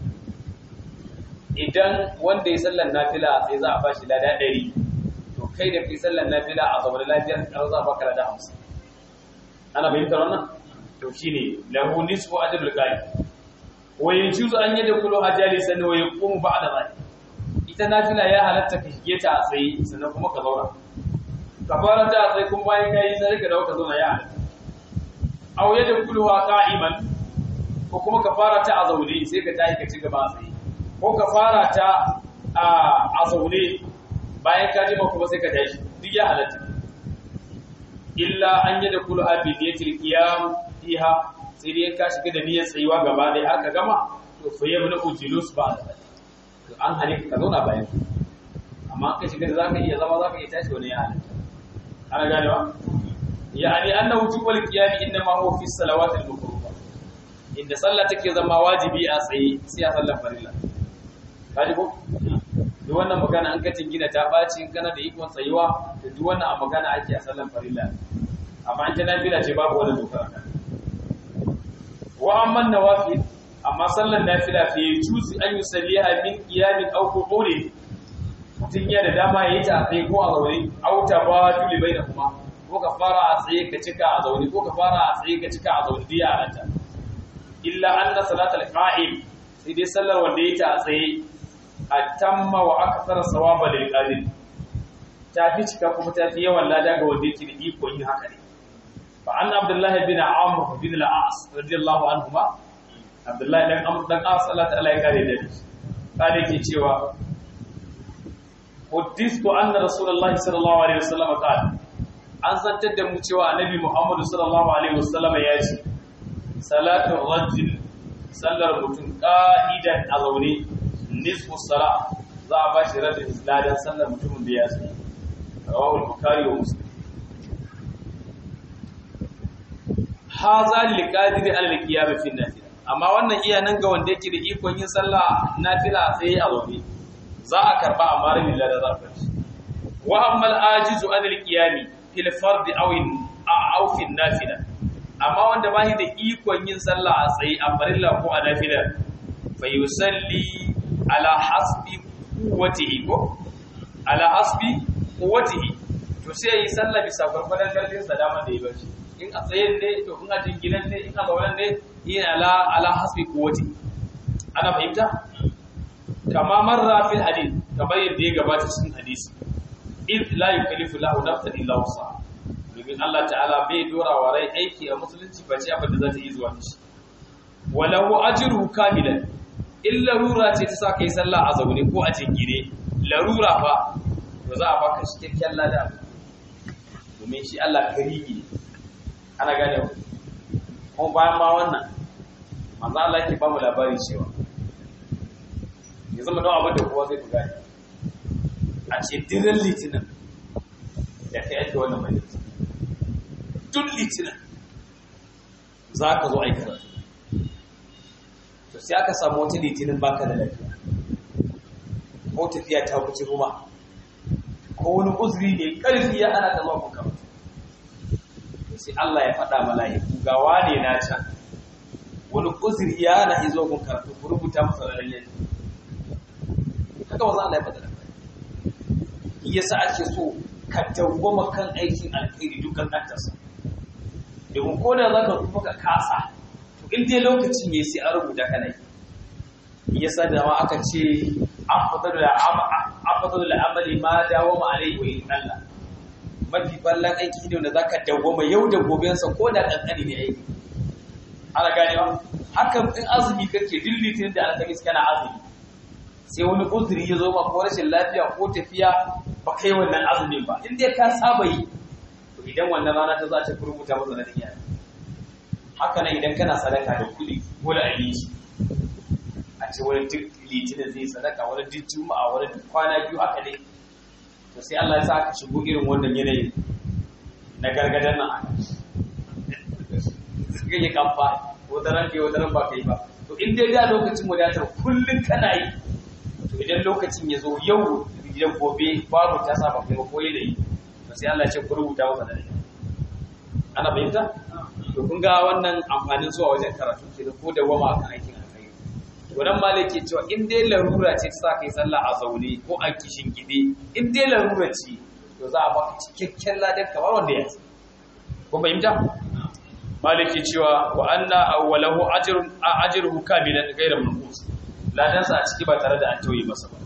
idan wanda yi sallar nafila a tsaye za a bashi lada ɗari to kai da kai sallar nafila a zaune lafiyar ƙar za a baka lada hamsin ana fahimtar wannan to shine lahu nisfu ajrul qa'im wa yajuzu an yadkhulu ajalisan wa yaqumu ba'da dhalik ita nafila ya halatta ka shige ta a tsaye sannan kuma ka zauna ka fara ta a tsaye kuma bayan kai sai ka dawo ka zauna ya halatta aw yadkhulu qa'iman ko kuma ka fara ta a zaune sai ka tashi ka ci gaba a tsaye ko ka fara ta a zaune bayan ka jima kuma sai ka tashi duk ya halatta illa an yadkhulu bi niyyatil qiyam fiha sai dai ka shiga da niyyar tsayuwa gaba ɗaya aka gama to fa yabna ujulus ba da to an hane ka zauna bayan amma ka shiga da zaka iya zama zaka iya tashi wani ya halatta ana ganewa yani anna wujubul qiyam inma huwa fi salawat al makruha inda sallah take zama wajibi a tsaye sai a sallar farilla kaji ko duk wannan magana an kacin gina ta baci kana da ikon tsayuwa da duk wannan a magana ake a sallar farilla amma an ta nafila ce babu wani dokar kan wa amman nawafil amma sallar nafila fi yujuzi an yusalliha min qiyamin aw qu'udin mutun ya da dama yayi ta sai ko a zaune aw tabadul bainahuma ko ka fara a tsaye ka cika a zaune ko ka fara a tsaye ka cika a zaune diya ranta illa anna salatal qa'im sai dai sallar wanda yayi ta a tsaye atamma wa akthara sawaba lil qadir ta fi cika kuma ta fi yawan lada ga wanda yake da iko yin haka ne fa an abdullahi bin amr bin al-as radiyallahu anhuma abdullahi dan amr dan as Allah ta'ala ya kare da shi kare ke cewa hudithu anna rasulullahi sallallahu alaihi wasallam qala an zantar da mu cewa annabi muhammad sallallahu alaihi wasallam ya ce salatu rajul sallar mutum qa'idan a zaune nisfu sala za a bashi rabin ladan sallar mutumin da ya tsaye rawahu al-bukhari wa muslim haza lil qadiri ala al-qiyam fi nafila amma wannan iya nan ga wanda yake da ikon yin sallah nafila sai a zaune za a karba amma rabin ladan za a bashi wa amma al-ajizu an al-qiyam fil fard aw aw fi nafila amma wanda ba shi da ikon yin sallah a tsaye a farilla ko a nafila fa yusalli ala hasbi quwwatihi ko ala hasbi quwwatihi to sai yi sallah bisa gurbadan karfin sa dama da yi bashi in a tsaye ne to in a jinginan ne in a zaunan ne yin ala ala hasbi quwwati ana fahimta kama marra fil hadith kamar yadda ya gabata cikin hadisi id la yukallifu lahu nafsan illa wusaha domin Allah ta'ala bai dora wa rai aiki a musulunci ba ce abin da za ta yi zuwa da shi walahu ajruhu kamilan in larura ce ta sa ka yi sallah a zaune ko a jingire larura fa to za a baka shi kyakkyan lada domin shi Allah karimi ne ana gane ku kuma bayan ma wannan manzo Allah yake ba mu labari cewa ya zama don abin da kowa zai fi gane a ce diren litinin da ka yadda wannan majalisa duk litinin za ka zo aikata to sai aka samu wata litinin baka da lafiya ko tafiya ta wuce kuma ko wani uzuri ne karfi ya ana ta zuwa kuka sai Allah ya faɗa mala'iku ga wane na can wani uzuri ya na izo kun karatu ku rubuta masa da lalle haka wanzu Allah ya faɗa da yasa ake so ka dawwama kan aikin alkhairi dukkan kantarsa domin ko da zaka rufa ka kasa to in dai lokacin yayi sai an rubuta kana yi yasa da ma aka ce afdalu afdalu amali ma dawama alaihi wa in Allah mafi ballan aiki ne wanda zaka dawwama yau da goben sa ko da kankani ne aiki ana gane ba hakan in azumi kake dillitin da alkamis kana azumi sai wani uzuri ya zo ma ko rashin lafiya ko tafiya ba kai wannan azumin ba in dai ka saba yi to idan wannan rana ta za ta rubuta masa na dinya haka nan idan kana sadaka da kuɗi ko da abinci a ce wani duk litinin zai sadaka wani duk juma'a wani duk kwana biyu haka dai to sai Allah ya sa aka shigo irin wannan yanayin na gargadan nan aka suka yi kamfa wata ran ke wata ran ba kai ba to in dai da lokacin wadatar kullum kana yi to idan lokacin ya zo yau idan gobe babu ta sa ba kai ba ko yanayi to sai Allah ya ce ku rubuta masa da ana fahimta to kun ga wannan amfanin zuwa wajen karatu ke da ko da wama kan aikin alkhairi to nan malai ke cewa in dai larura ce ta sa kai sallah a zaune ko a kishin gide in dai larura ce to za a baka cikakken ladan kamar wanda ya ko fahimta malai ke cewa wa anna awwalahu ajrun ajruhu kamilan ghayra manqus ladan sa a ciki ba tare da an tauye masa ba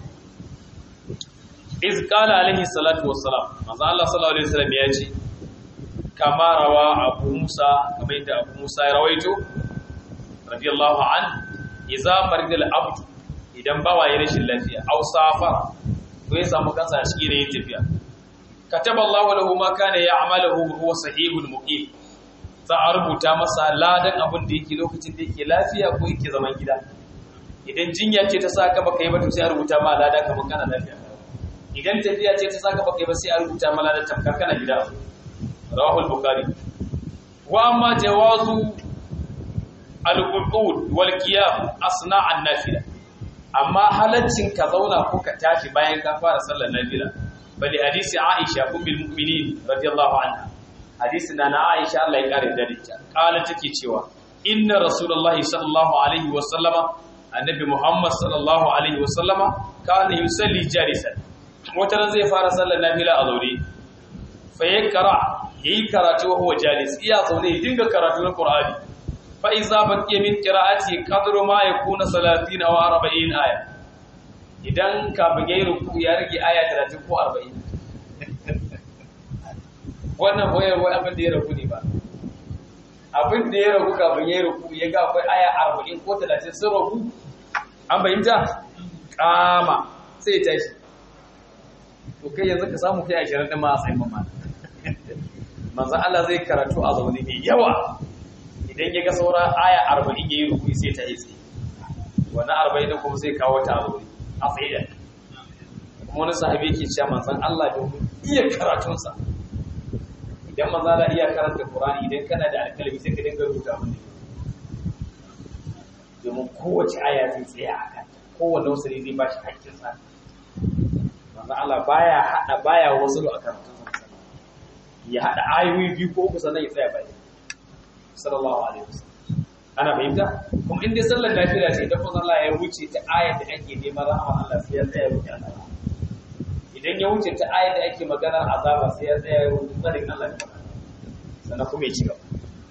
iz qala alaihi salatu wassalam manzo Allah sallallahu alaihi wasallam ya ce kama rawa abu musa kamar yadda abu musa ya rawaito radiyallahu an iza maridal abdu idan bawa ya rashin lafiya aw safara ko ya samu kansa a cikin yin tafiya kataba Allahu lahu ma kana ya'maluhu huwa sahihul muqim za a rubuta masa ladan abin da yake lokacin da yake lafiya ko yake zaman gida idan jinya ce ta saka baka yi ba to sai a rubuta ma ladan kamar kana lafiya idan tafiya ce ta saka baka yi ba sai a rubuta ma ladan tamkar kana gida rawahu al-bukhari wa amma jawazu al-qu'ud wal qiyam asna an-nafila amma halaccin ka zauna ko ka tashi bayan ka fara sallar nafila bali hadisi aisha ummul mu'minin radiyallahu anha hadisi na na aisha Allah ya kare da ita kala take cewa inna rasulullahi sallallahu alaihi wa sallama annabi muhammad sallallahu alaihi wa sallama kana yusalli jalisan wata ran zai fara sallar nafila a zaure fa yakra yayi karatu wa huwa jalis iya zaune ya dinga karatu na Qur'ani fa iza baqiya min qira'ati qadru ma yakuna 30 aw 40 aya idan ka bige ruku ya rage aya 30 ko 40 wannan boye boye abin da ya ragu ne ba abin da ya ragu ka bige ruku ya ga akwai aya 40 ko 30 sun ragu an bayyana kama sai tashi to kai yanzu ka samu kai 20 din ma a tsayin mamma manzan Allah zai karatu a zaune mai yawa idan ya ga saura aya arba'in ya yi rukuni sai ta yi tsaye wani arba'in da kuma zai kawo ta a zaune a tsaye da kuma wani sahabi ke cewa manzan Allah domin iya karatunsa idan manzan Allah iya karanta Qur'ani idan kana da alƙalami sai ka dinga rubuta mun domin kowace aya zai tsaya a kan kowane wasu ne zai ba shi haƙƙinsa manzan Allah baya haɗa baya wasu a karatun ya haɗa ayoyi biyu ko uku sannan ya tsaya bai sallallahu alaihi wasallam ana fahimta kuma in dai sallar nafila ce idan kuma Allah ya wuce ta ayar da ake neman rahama Allah sai ya tsaya roƙi Allah idan ya wuce ta ayar da ake maganar azaba sai ya tsaya roƙi tsarin Allah da magana sannan kuma ya ci gaba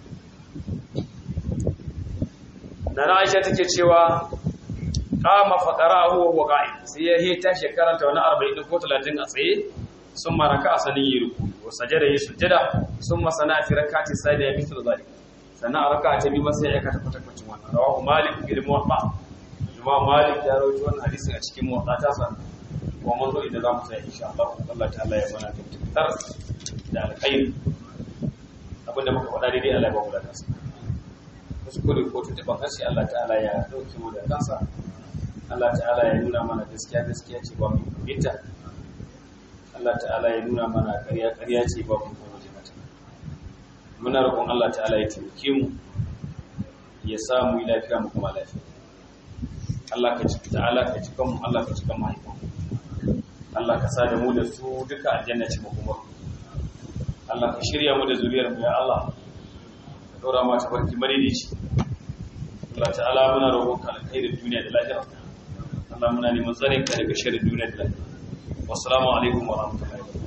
Nana Aisha take cewa kama faqara'ahu wa qa'id sai ya hita shekaranta wani 40 ko 30 a tsaye ثم ركع سنين يركو وسجد يسجد ثم صنع في ركعه الثانيه مثل ذلك سنة ركعه تبي مسا ya kata kwata kwacin wannan rawahu malik bil muwatta imam malik ya rawaito wannan hadisin a cikin muwatta ta san wa mun zo idan zamu sai insha Allah Allah ta'ala ya bana tabbatar da alkhair abinda muka faɗa daidai Allah ya ba mu da kansa kuskure ko tuntuban harshe Allah ta'ala ya dauke mu da kansa Allah ta'ala ya nuna mana gaskiya gaskiya ce ba mu binta Allah ta'ala ya nuna mana ƙarya ƙarya ce ba mu kuma waje mata muna roƙon Allah ta'ala ya taimake mu ya sa mu yi lafiya mu kuma lafiya Allah ka ci ta'ala ka ci kanmu Allah ka ci kan mahaifan Allah ka sa da mu da su duka aljanna ce mu kuma Allah ka shirya mu da zuriyar mu ya Allah ka ɗora ma ta barki maridici Allah ta'ala muna roƙon ka alkhairin duniya da lafiya Allah muna neman tsarin ka daga shirin duniya da lafiya wassalamu alaikum wa rahmatullahi